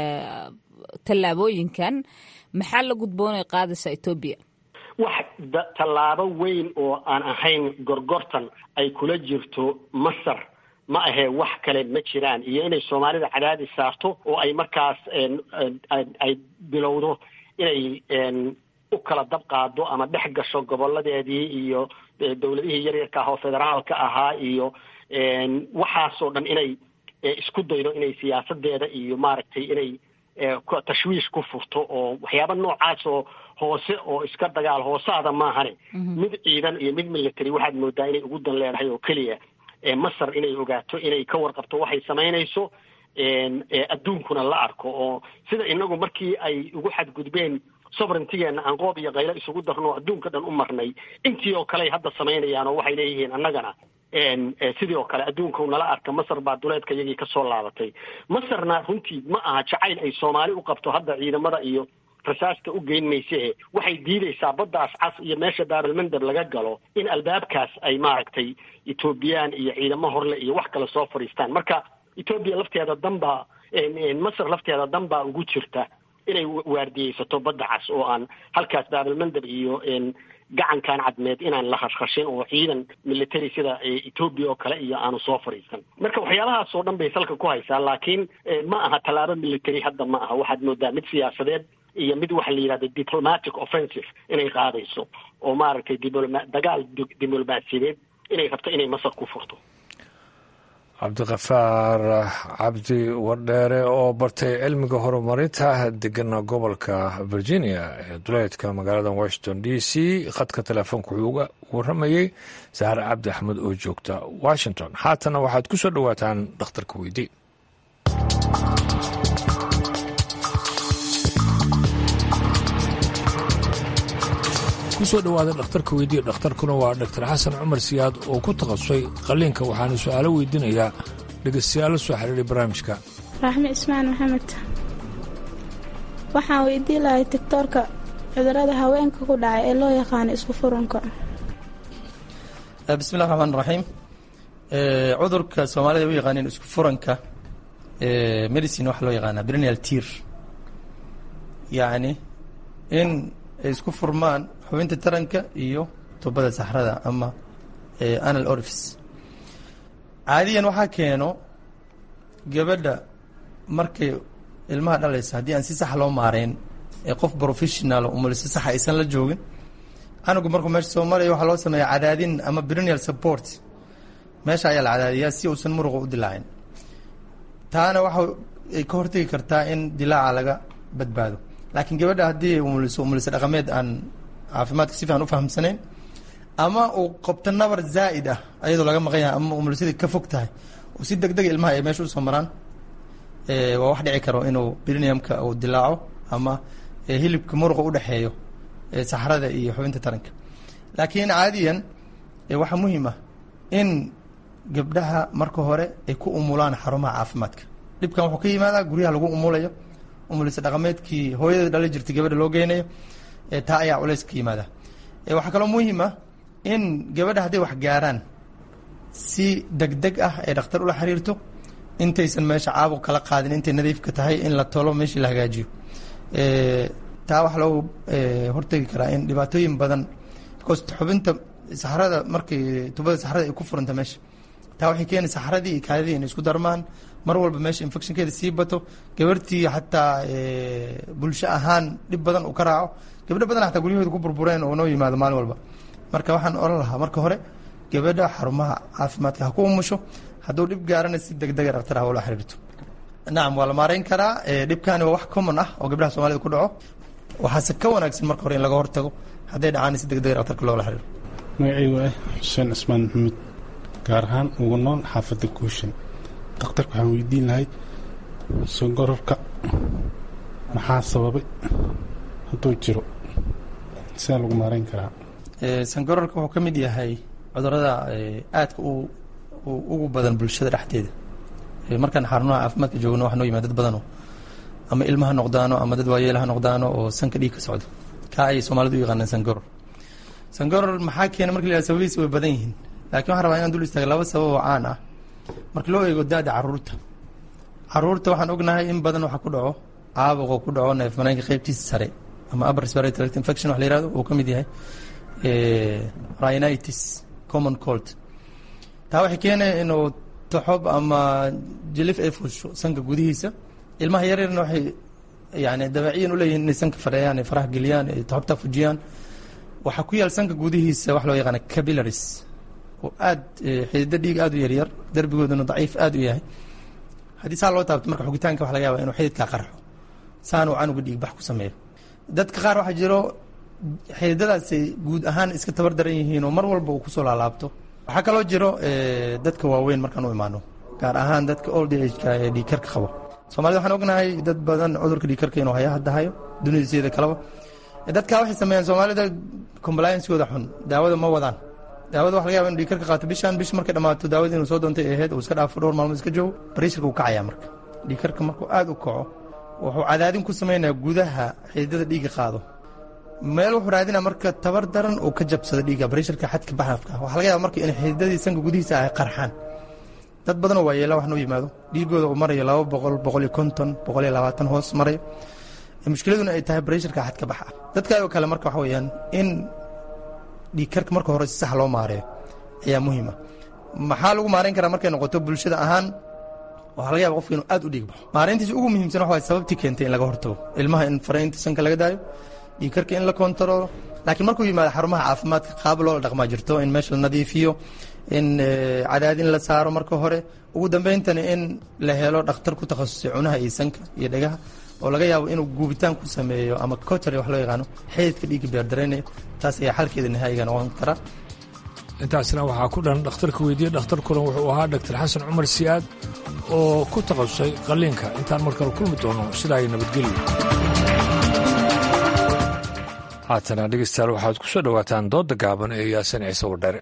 tallaabooyinkan maxaa la gudboonay qaadaysa etoobiya wax tallaabo weyn oo aan ahayn gorgortan ay kula jirto masar ma ahee wax kale ma jiraan iyo inay soomaalida cadaadis saarto oo ay markaas ay bilowdo inay u kala dab qaado ama dhex gasho goboladeedii iyo dowladihii yaryarka ah oo federaalka ahaa iyo waxaasoo dhan inay isku daydo inay siyaasadeeda iyo maaragtay inay tashwiish ku furto oo waxyaaba noocaas oo hoose oo iska dagaal hoosaada maahane mid ciidan iyo mid military waxaad moodaa inay ugu dan leedahay oo keliya masar inay ogaato inay ka warqabto waxay samaynayso adduunkuna la arko oo sida inagu markii ay ugu xadgudbeen sovereigntigeena aan qoob iyo qaylo isugu darno adduunka dhan u marnay intii oo kale ay hadda samaynayaan oo waxay leeyihiin annagana sidii oo kale adduunka nala arka masar baa duleedka iyagii kasoo laabatay masarna runtii ma aha jacayl ay soomaali u qabto hadda ciidamada iyo rasaasta u geyn mayse waxay diidaysaa baddaas cas iyo meesha baabalmandab laga galo in albaabkaas ay maaragtay etoobiyaan iyo ciidamo horle iyo wax kale soo fadhiistaan marka etoobiya lafteeda danbaa masar lafteeda danbaa ugu jirta inay waardiyeysato badda cas oo aan halkaas baabalmandab iyo gacankan cadmeed inaan la khashkhashin oo ciidan military sida etoobiya oo kale iyo aanu soo fadhiisan marka waxyaabahaas oo dhan bay salka ku haysaa laakiin ma aha tallaabo military hadda ma aha waxaad moodaa mid siyaasadeed iyo mid waxa la yidhahda diplomatic offensive inay qaadayso oo maaragtay diploma dagaal diblomaasiyadeed inay rabto inay masar ku furto cabdiqafaar cabdi wardheere oo bartay cilmiga horumarinta degana gobolka virginia ee duleedka magaalada washington d c khadka telefoonka wuxuu uga waramayey sahre cabdi axmed oo joogta washington haatana waxaad ku soo dhowaataan dhakhtarka weydii kusoo dhowaada dhakhtarka weydiiya dhakhtarkuna waa dhaktar xasan cumar siyaad oo ku takhasusay qalliinka waxaana su-aalo weydiinayaa dhegeystayaal la soo xiriiray barnaamijka raaxme ismaan maxamed waxaan weydii lahay tigtoorka cudurada haweenka ku dhacay ee loo yaqaano isku furunka bismillahi raxmaan raxiim cudurka soomaalida u yaqaaneen isku furanka medicine waxaa loo yaqaanaa brenial tier yacni in ay isku furmaan xubinta taranka iyo tubada saxrada ama anal orifice caadiyan waxaa keeno gabadha markay ilmaha dhalaysa haddii aan si sax loo maareyn ee qof professional umulisa saxa aysan la joogin canugu markuu meesha soo maraya waxaa loo sameeya cadaadin ama brenial support meesha ayaa la cadaadiyaa si uusan muruqa u dilaacin taana waxa ay ka hortegi kartaa in dilaaca laga badbaado laakiin gabadha haddii umuliso umulisa dhaqameed aan caafimaadka si fiican u fahamsanayn ama uu qabto nabar zaa'id ah ayadoo laga maqan yahay ama umulisadii ka fog tahay oo si deg dega ilmaha ay meesha usoo maraan waa wax dhici karo inuu briniumka uu dilaaco ama hilibka muruqa udhexeeyo saxrada iyo xubinta taranka laakiin caadiyan waxaa muhiim ah in gabdhaha marka hore ay ku umulaan xarumaha caafimaadka dhibkan wuxuu ka yimaadaa guryaha lagu umulayo umulisa dhaqameedkii hooyada dhali jirtay gabadha loo geynayo taa ayaa culays ka yimaada waxaa kaloo muhiim ah in gabadha hadday wax gaaraan si deg deg ah ay dhakhtar ula xiriirto intaysan meesha caabuq kala qaadin intay nadiifka tahay in la tolo meeshii la hagaajiyo taa waxaa loogu hortegi karaa in dhibaatooyin badan because xubinta saxrada markay tubada saxrada ay ku furanta meesha taa waxay keeni saxradii iyo kaadidii inay isku darmaan mar walba meesha infectionkeeda sii bato gabartii xataa bulsho ahaan dhib badan uu ka raaco gabdho badan xataa guryahooda ku burbureen oo noo yimaado maalin walba marka waxaan oran lahaa marka hore gabadha xarumaha caafimaadka ha ku umusho hadduu dhib gaarana si deg dega dhaktar ha ula xiriirto nacam waa la maareyn karaa dhibkani waa wax common ah oo gabdhaha soomaalida ku dhaco waxaase ka wanaagsan marka hore in laga hortago hadday dhacaan si deg dega dhaktarka loola xiriiro magacaygu ah xuseen cismaan maxamuud gaar ahaan ugu nool xaafadda guushan dakhtarka waxaan weydiin lahay songororka maxaa sababay hadduu jiro sidaa lagu maareyn karaa sangororka wuxuu ka mid yahay cudurada aadka u ugu badan bulshada dhexdeeda markaan xarunaha caafimaadka joogno wax noo yimaad dad badanoo ama ilma ha noqdaano ama dad waayeela ha noqdaano oo sanka dhiig ka socdo kaa ayay soomaalidu u yaqaanaan sangoror sangoror maxaa keena marka la yihahdo sababihiisa way badan yihiin laakiin waxaan rabaa inaan dul istaaga laba sabab oo caan ah marka loo eego da-da caruurta caruurta waxaan ognahay in badan waxa ku dhaco caabuqoo ku dhaco neef mareenka qeybtiisa sare ama upper respiratory tract infection wax la yihahdo uu ka mid yahay rhinitis common cold taa waxay keenaya inuu toxob ama jilif ay fuusho sanka gudihiisa ilmaha yaryarna waxay yani dabeeciyan uleeyihin inay sanka fadheeyaan ay faraha geliyaan ay toxobta fujiyaan waxaa ku yaal sanka gudihiisa wax loo yaqaana capillaries oo aad xidida dhiig aad u yaryar derbigooduna daciif aad u yahay haddii saa loo taabto marka xugitaanka waxa laga yaba inuu xididkaa qarxo saanuu canuga dhiig bax ku sameeyo dadka qaar waxaa jiro xididadaasay guud ahaan iska tabar daran yihiin oo mar walba uu kusoo laalaabto waxaa kaloo jiro dadka waaweyn markaan u imaano gaar ahaan dadka old ageka ee dhiikarka qabo soomaalida waxaan ognahay dad badan cudurka dhiikarka inuu haya hadda hayo dunidasieda kaleba dadkaa waxay sameeyaan soomaalida compliancegooda xun daawada ma wadaan daawada waxa laga yaba inu dhiikarka qaato bishan bish markay dhammaato daawada inuu soo doontay ahayd uu iska dhaafo dhowr maalmood iska joogo bariisharka uu kacaya marka dhiikarka markuu aad u kaco wuxuu cadaadin ku samaynayaa gudaha xididada dhiigga qaado meel wuxuu raadinaa marka tabar daran uu ka jabsado dhiigga bariisharka xadka baxafka waxaa laga yaaba marka in xididadii sanka gudihiisa ay qarxaan dad badanoo waa yeela wax noo yimaado dhiigooda uu marayo laba boqol boqol iyo konton boqol iyo labaatan hoos marayo mushkiladuna ay tahay bariisharka xadka baxa dadkaayoo kale marka waxa weeyaan in dhiigkarka marka hore si sax loo maareeyo ayaa muhiima maxaa lagu maarayn karaa markay noqoto bulshada ahaan waxaa laga yaba qofka inuu aad u dhiig baxo maarayntiisa ugu muhiimsan waxa waye sababtii keentay in laga hortago ilmaha in faraynta sanka laga daayo dhiigkarka in la kontaroolo laakiin markuu yimaado xarumaha caafimaadka qaab loola dhaqmaa jirto in meesha la nadiifiyo in cadaadin la saaro marka hore ugu dambeyntana in la helo dhakhtar ku takhasusay cunaha iyo sanka iyo dhegaha oo laga yaabo inuu guubitaan ku sameeyo ama cotary wax loo yaqaano xididka dhiigga beerdaraynayo taas ayaa xalkeeda nihaayiga noqon kara intaasna waxaa ku dhan dhakhtarka weydiiye dhakhtarkuna wuxuu ahaa dhaktar xasan cumar siyaad oo ku takhasusay qalliinka intaan mar kale kulmi doono sidaa ay nabadgelyo haatana dhegeystayaal waxaad ku soo dhowaataan doodda gaaban ee yaasan ciise wadhere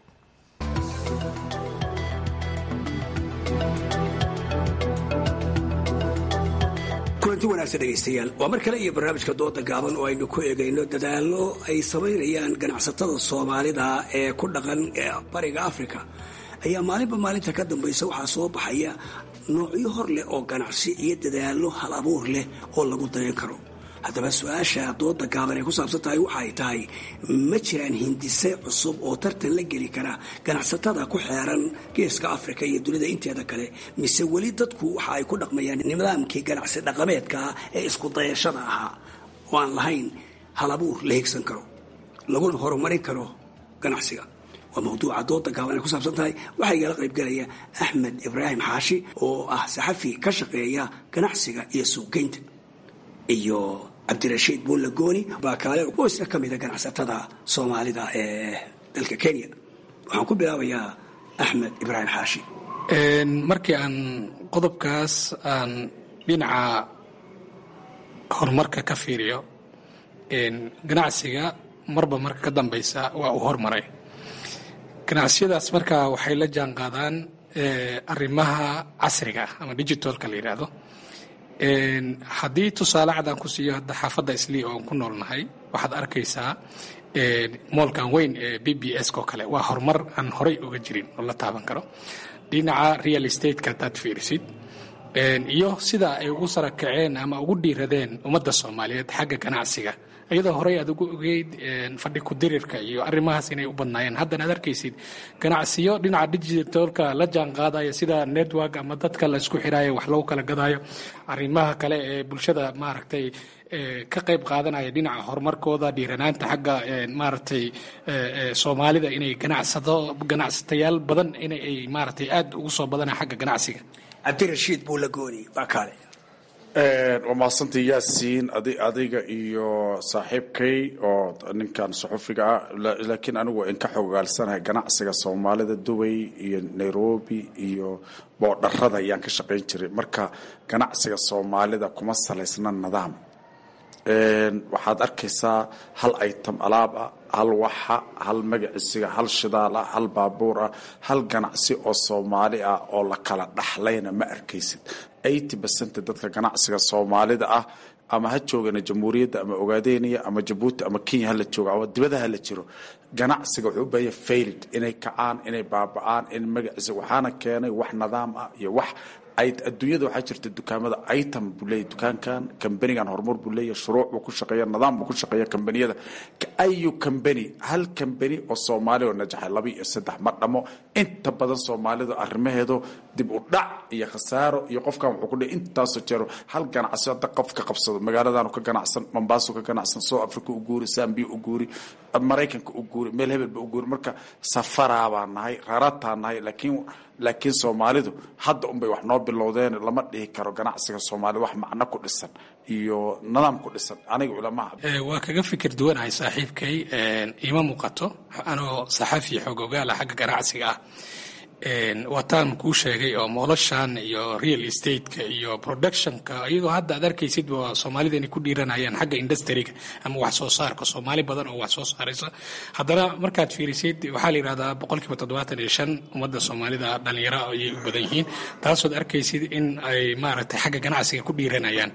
kulanti wanaagsan dhegaystayaal waa mar kale iyo barnaamijka dooda gaaban oo aynu ku eegayno dadaallo ay samaynayaan ganacsatada soomaalida ee ku dhaqan bariga afrika ayaa maalinba maalinta ka dambaysa waxaa soo baxaya noocyo hor leh oo ganacsi iyo dadaallo hal abuur leh oo lagu dayan karo haddaba su-aasha dooda gaaban ay ku saabsan tahay waxay tahay ma jiraan hindise cusub oo tartan la geli kara ganacsatada ku xeeran geeska afrika iyo dunida inteeda kale mise weli dadku waxa ay ku dhaqmayaan nidaamkii ganacsi dhaqameedka ee isku dayashada ahaa oo aan lahayn halabuur la higsan karo laguna horumarin karo ganacsiga waa mawduuca dooda gaaban ay ku saabsan tahay waxaa igala qaybgalaya axmed ibraahim xaashi oo ah saxafi ka shaqeeya ganacsiga iyo suuqgeynta iyo cabdirashiid buulla gooni baakaale oo isna ka mida ganacsatada soomaalida ee dalka kenya waxaan ku bilaabayaa axmed ibraahim xaashi markii aan qodobkaas aan dhinaca horumarka ka fiiriyo ganacsiga marba marka ka dambeysa waa uu hormaray ganacsiyadaas marka waxay la jaan qaadaan arrimaha casriga ah ama digitalka la yidhaahdo haddii tusaale cad aan ku siiyo hadda xaafadda islii oo aan ku noolnahay waxaad arkaysaa moolkan weyn ee b b s oo kale waa horumar aan horay uga jirin oo la taaban karo dhinaca real estate-ka haddaad fiirisid iyo sida ay ugu sara kaceen ama ugu dhiiradeen ummadda soomaaliyeed xagga ganacsiga iyadoo horey aad ugu ogeyd fadhi ku-dirirka iyo arrimahaas inay u badnaayeen haddana aad arkaysid ganacsiyo dhinaca digitalka la jaan qaadaya sida network ama dadka la isku xiraayo wax lagu kala gadaayo arrimaha kale ee bulshada maaragtay ka qayb qaadanaya dhinaca horumarkooda dhiiranaanta xagga maaragtay soomaalida inay ganacsado ganacsatayaal badan inay maaragtay aad ugu soo badanaya xagga ganacsiga cabdirashiid buulagooni baa kaale waa mahadsantii yaasiin adiga iyo saaxiibkay oo ninkan suxufiga ah laakiin anigu in ka xogaalsanahay ganacsiga soomaalida dubay iyo nairobi iyo boodharada ayaan ka shaqayn jiray marka ganacsiga soomaalida kuma salaysna nidaam waxaad arkaysaa hal item alaab ah hal waxa hal magacisiga hal shidaal ah hal baabuur ah hal ganacsi oo soomaali ah oo la kala dhaxlayna ma arkaysid eighty percent dadka ganacsiga soomaalida ah ama ha joogana jamhuuriyadda ama ogaadeniya ama jabuuti ama kenya hala joogo ama dibada hala jiro ganacsiga wuxuu u baahanya failed inay kacaan inay baaba-aan in magaciisa waxaana keenay wax nidaam ah iyo wax adduunyada waxaa jirta dukaamada item buu leeyahy dukaankan kambanigan horumar buu leeyahy shuruuc buu ku shaqeeya nidaam buu ku shaqeeya kambaniyada ayu kambani hal kambani oo soomaali oo najaxay laba iyo saddex ma dhamo inta badan soomaalidu arrimaheedu dib u dhac iyo khasaaro iyo qofkan wuxuu ku dhihi intaasoo jeero hal ganacsi hadda qof ka qabsado magaaladaanu ka ganacsan mombaasu ka ganacsan south africa u guuri zambia u guuri maraykanka u guuri meel hebelba u guuri marka safaraa baan nahay rarataa nahay laakiin laakiin soomaalidu hadda unbay wax noo bilowdeen lama dhihi karo ganacsiga soomaalida wax macno ku dhisan iyo nidaam ku dhisan aniga ulamaha waa kaga fikir duwanahay saaxiibkay ima muuqato anoo saxafi xoog ogaala xagga ganacsiga ah waataan kuu sheegay oo mooloshan iyo real estate-ka iyo productionka iyagoo hadda aad arkaysid soomaalida inay ku dhiiranayaan xagga industriga ama wax soo saarka soomaali badan oo wax soo saaraysa haddana markaad fiirisid waxaa la yidhahdaa boqolkiiba toddobaatan iyo shan ummadda soomaalida dhalinyaro ayay u badan yihiin taasood arkaysid in ay maaragtay xagga ganacsiga ku dhiiranayaan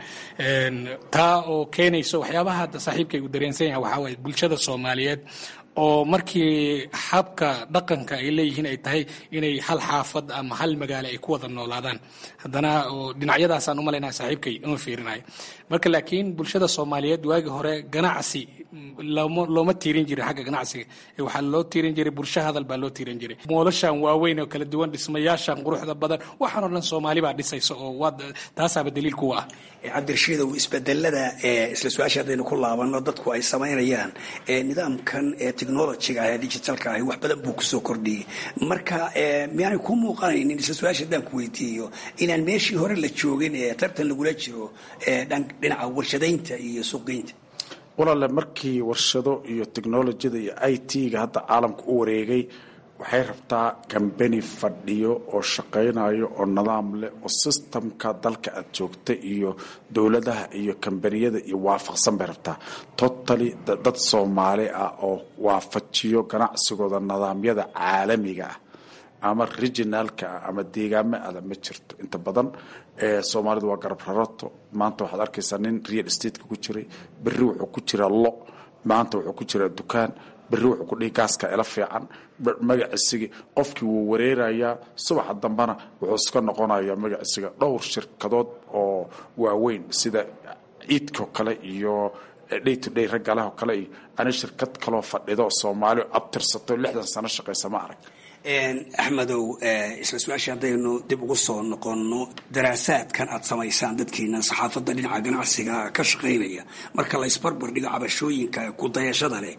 taa oo keenayso waxyaabaha hadda saaxiibkay uu dareensan yahay waxaa waaye bulshada soomaaliyeed oo markii habka dhaqanka ay leeyihiin ay tahay inay hal xaafad ama hal magaalo ay ku wada noolaadaan haddana dhinacyadaasaan u malaynaya saaxiibkay inuu fiirinayo marka laakiin bulshada soomaaliyeed waagii hore ganacsi looma tiirin jirin xagga ganacsiga waxaa loo tiirin jiray bulsho hadal baa loo tiirin jiray moolashan waaweyn oo kala duwan dhismayaashan quruxda badan waxaan oo dhan soomaali baa dhisaysa oo taasaaba daliil kuwa ah cabdirashiidow isbedelada isla su-aasha haddaynu ku laabano dadku ay samaynayaan nidaamkan technologiga ah ee digitalka ahi wax badan buu kusoo kordhiyey marka miyaanay ku muuqanaynin isla su-aasha haddaan ku weydiiyo inaan meeshii hore la joogin ee tartan lagula jiro dhinaca warshadaynta iyo suuqgeynta walaale markii warshado iyo technolojiyada iyo i t-ga hadda caalamka u wareegay waxay rabtaa kambani fadhiyo oo shaqaynayo oo nidaam leh oo sistamka dalka aad joogta iyo dowladaha iyo kambaniyada iyo waafaqsan bay rabtaa totally dad soomaali ah oo waafajiyo ganacsigooda nidaamyada caalamiga ah ama regionaalka ah ama deegaamo ada ma jirto inta badan soomaalidu waa garab rarato maanta waxaad arkaysaa nin real stateka ku jiray berri wuxuu ku jiraa lo maanta wuxuu ku jiraa dukaan berri wuxuu ku dhihi gaaska ila fiican magaciisigi qofkii wuu wareerayaa subaxa dambena wuxuu iska noqonayaa magaciisiga dhowr shirkadood oo waaweyn sida ciidko kale iyo day to day raggaleh oo kale iyo ani shirkad kaloo fadhido soomaali abtirsato lixdan sano shaqaysa ma arag axmedow isla su-aasha haddaynu dib ugu soo noqonno daraasaadkan aad samaysaan dadkiina saxaafadda dhinaca ganacsiga ka shaqaynaya marka la isbarbar dhigo cabashooyinka kudayashada leh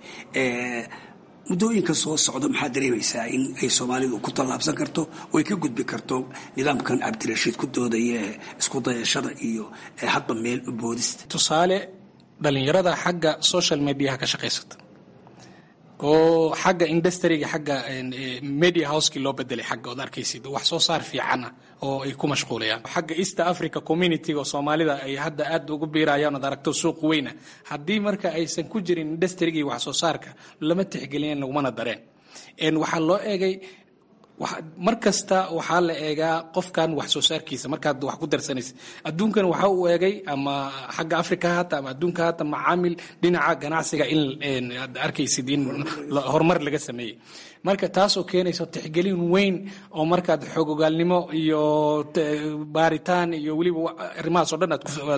muddooyinka soo socda maxaa dareemaysaa in ay soomaalidu ku tallaabsan karto oo ay ka gudbi karto nidaamkan cabdirashiid ku doodaya ee isku dayashada iyo hadba meel u boodista tusaale dhalinyarada xagga social mediaha ka shaqaysata oo xagga industriga xagga media houseki loo bedelay xagga ood arkaysid wax soo saar fiican ah oo ay ku mashquulayaan xagga east africa community oo soomaalida ay hadda aad ugu biirayaan ood aragto suuq weyna haddii marka aysan ku jirin industrigii wax soo saarka lama tixgeliyeen lagumana dareen waxaa loo eegay mar kasta waxaa la eegaa qofkan wax soo saarkiisa markaad wax ku darsanaysa adduunkan waxa uu eegay ama xagga africa hata ama adduunka hata macaamil dhinaca ganacsiga in aad arkaysid in horumar laga sameeyey marka taasoo keenayso tixgelin weyn oo markaad xogogaalnimo iyo baaritaan iyo weliba arrimahaasoo dhan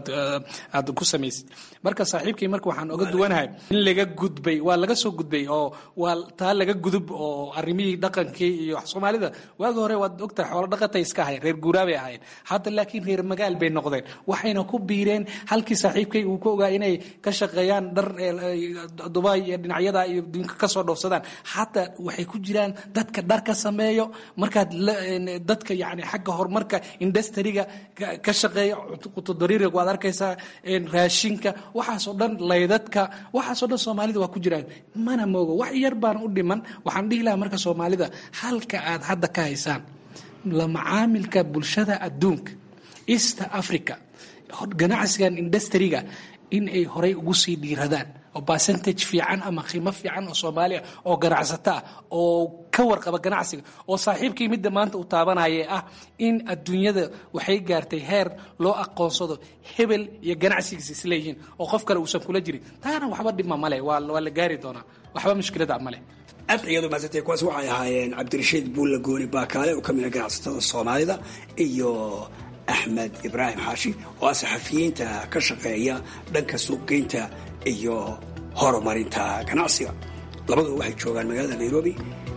aad ku samaysid marka saaxiibkii marka waxaan oga duwanahay in laga gudbay waa laga soo gudbay oo waa taa laga gudub oo arrimihii dhaqankii iyo soomaalida waagi hore waad ogtahay xoolo dhaqatay iska ahayn reer guuraa bay ahayn hadda laakiin reer magaal bay noqdeen waxayna ku biireen halkii saaxiibkay uu ka ogaa inay ka shaqeeyaan dhar dubai iyo dhinacyada iyo dunka kasoo dhoofsadaan hataa waxay ku jiraan dadka dhar ka sameeyo markaad dadka yani xagga horumarka industriga ka shaqeeya qutodariiriga waad arkaysaa raashinka waxaasoo dhan laydadka waxaasoo dhan soomaalida waa ku jiraan mana moogo wax yar baan u dhiman waxaan dhihi lahaa marka soomaalida halka aad hadda ka haysaan la macaamilka bulshada adduunka east africa ganacsigan industriga in ay horay ugu sii dhiiradaan oo percentage fiican ama qiimo fiican oo soomaaliya oo ganacsato ah oo ka warqaba ganacsiga oo saaxiibkii midda maanta uu taabanaya ah in adduunyada waxay gaartay heer loo aqoonsado hebel iyo ganacsigiisa isleeyihiin oo qof kale uusan kula jirin taana waxba dhibma male waa la gaari doonaa waxba mushkilada male aad iyadu maasantay kuwaas waxay ahaayeen cabdirashiid buulla gooni baakaale oo ka mid a ganacsatada soomaalida iyo axmed ibraahim xaashi oo ah saxafiyiinta ka shaqeeya dhanka suuqgeynta iyo horumarinta ganacsiga labaduba waxay joogaan magaalada nairobi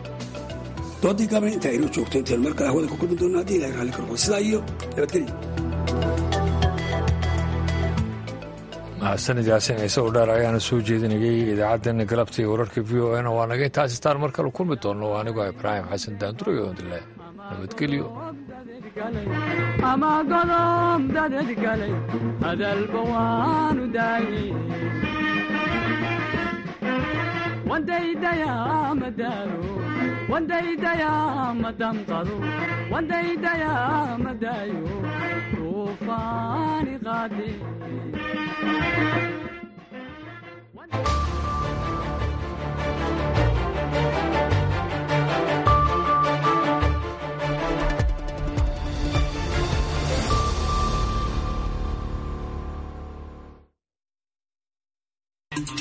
doodii gaabna inta aynu joogto intaynu mar kale hawada ku kulmi doonno haddii ilahay raalli karqo sidaa iyo nabadgelya mahadsanid yaasin ciise oo dheer ayaana soo jeedinayay idaacaddeenna galabta iyo wararka v o n waanaga intaas istaan mar kale kulmi doonno anigoo ibraahim xasan daandurayo ondile nabadgelyo ama godob dadad galay hadalba waanu daayey wandaydayaa madaalo wandaydayaa madamqado wandaydayaa madayo duufaani qaade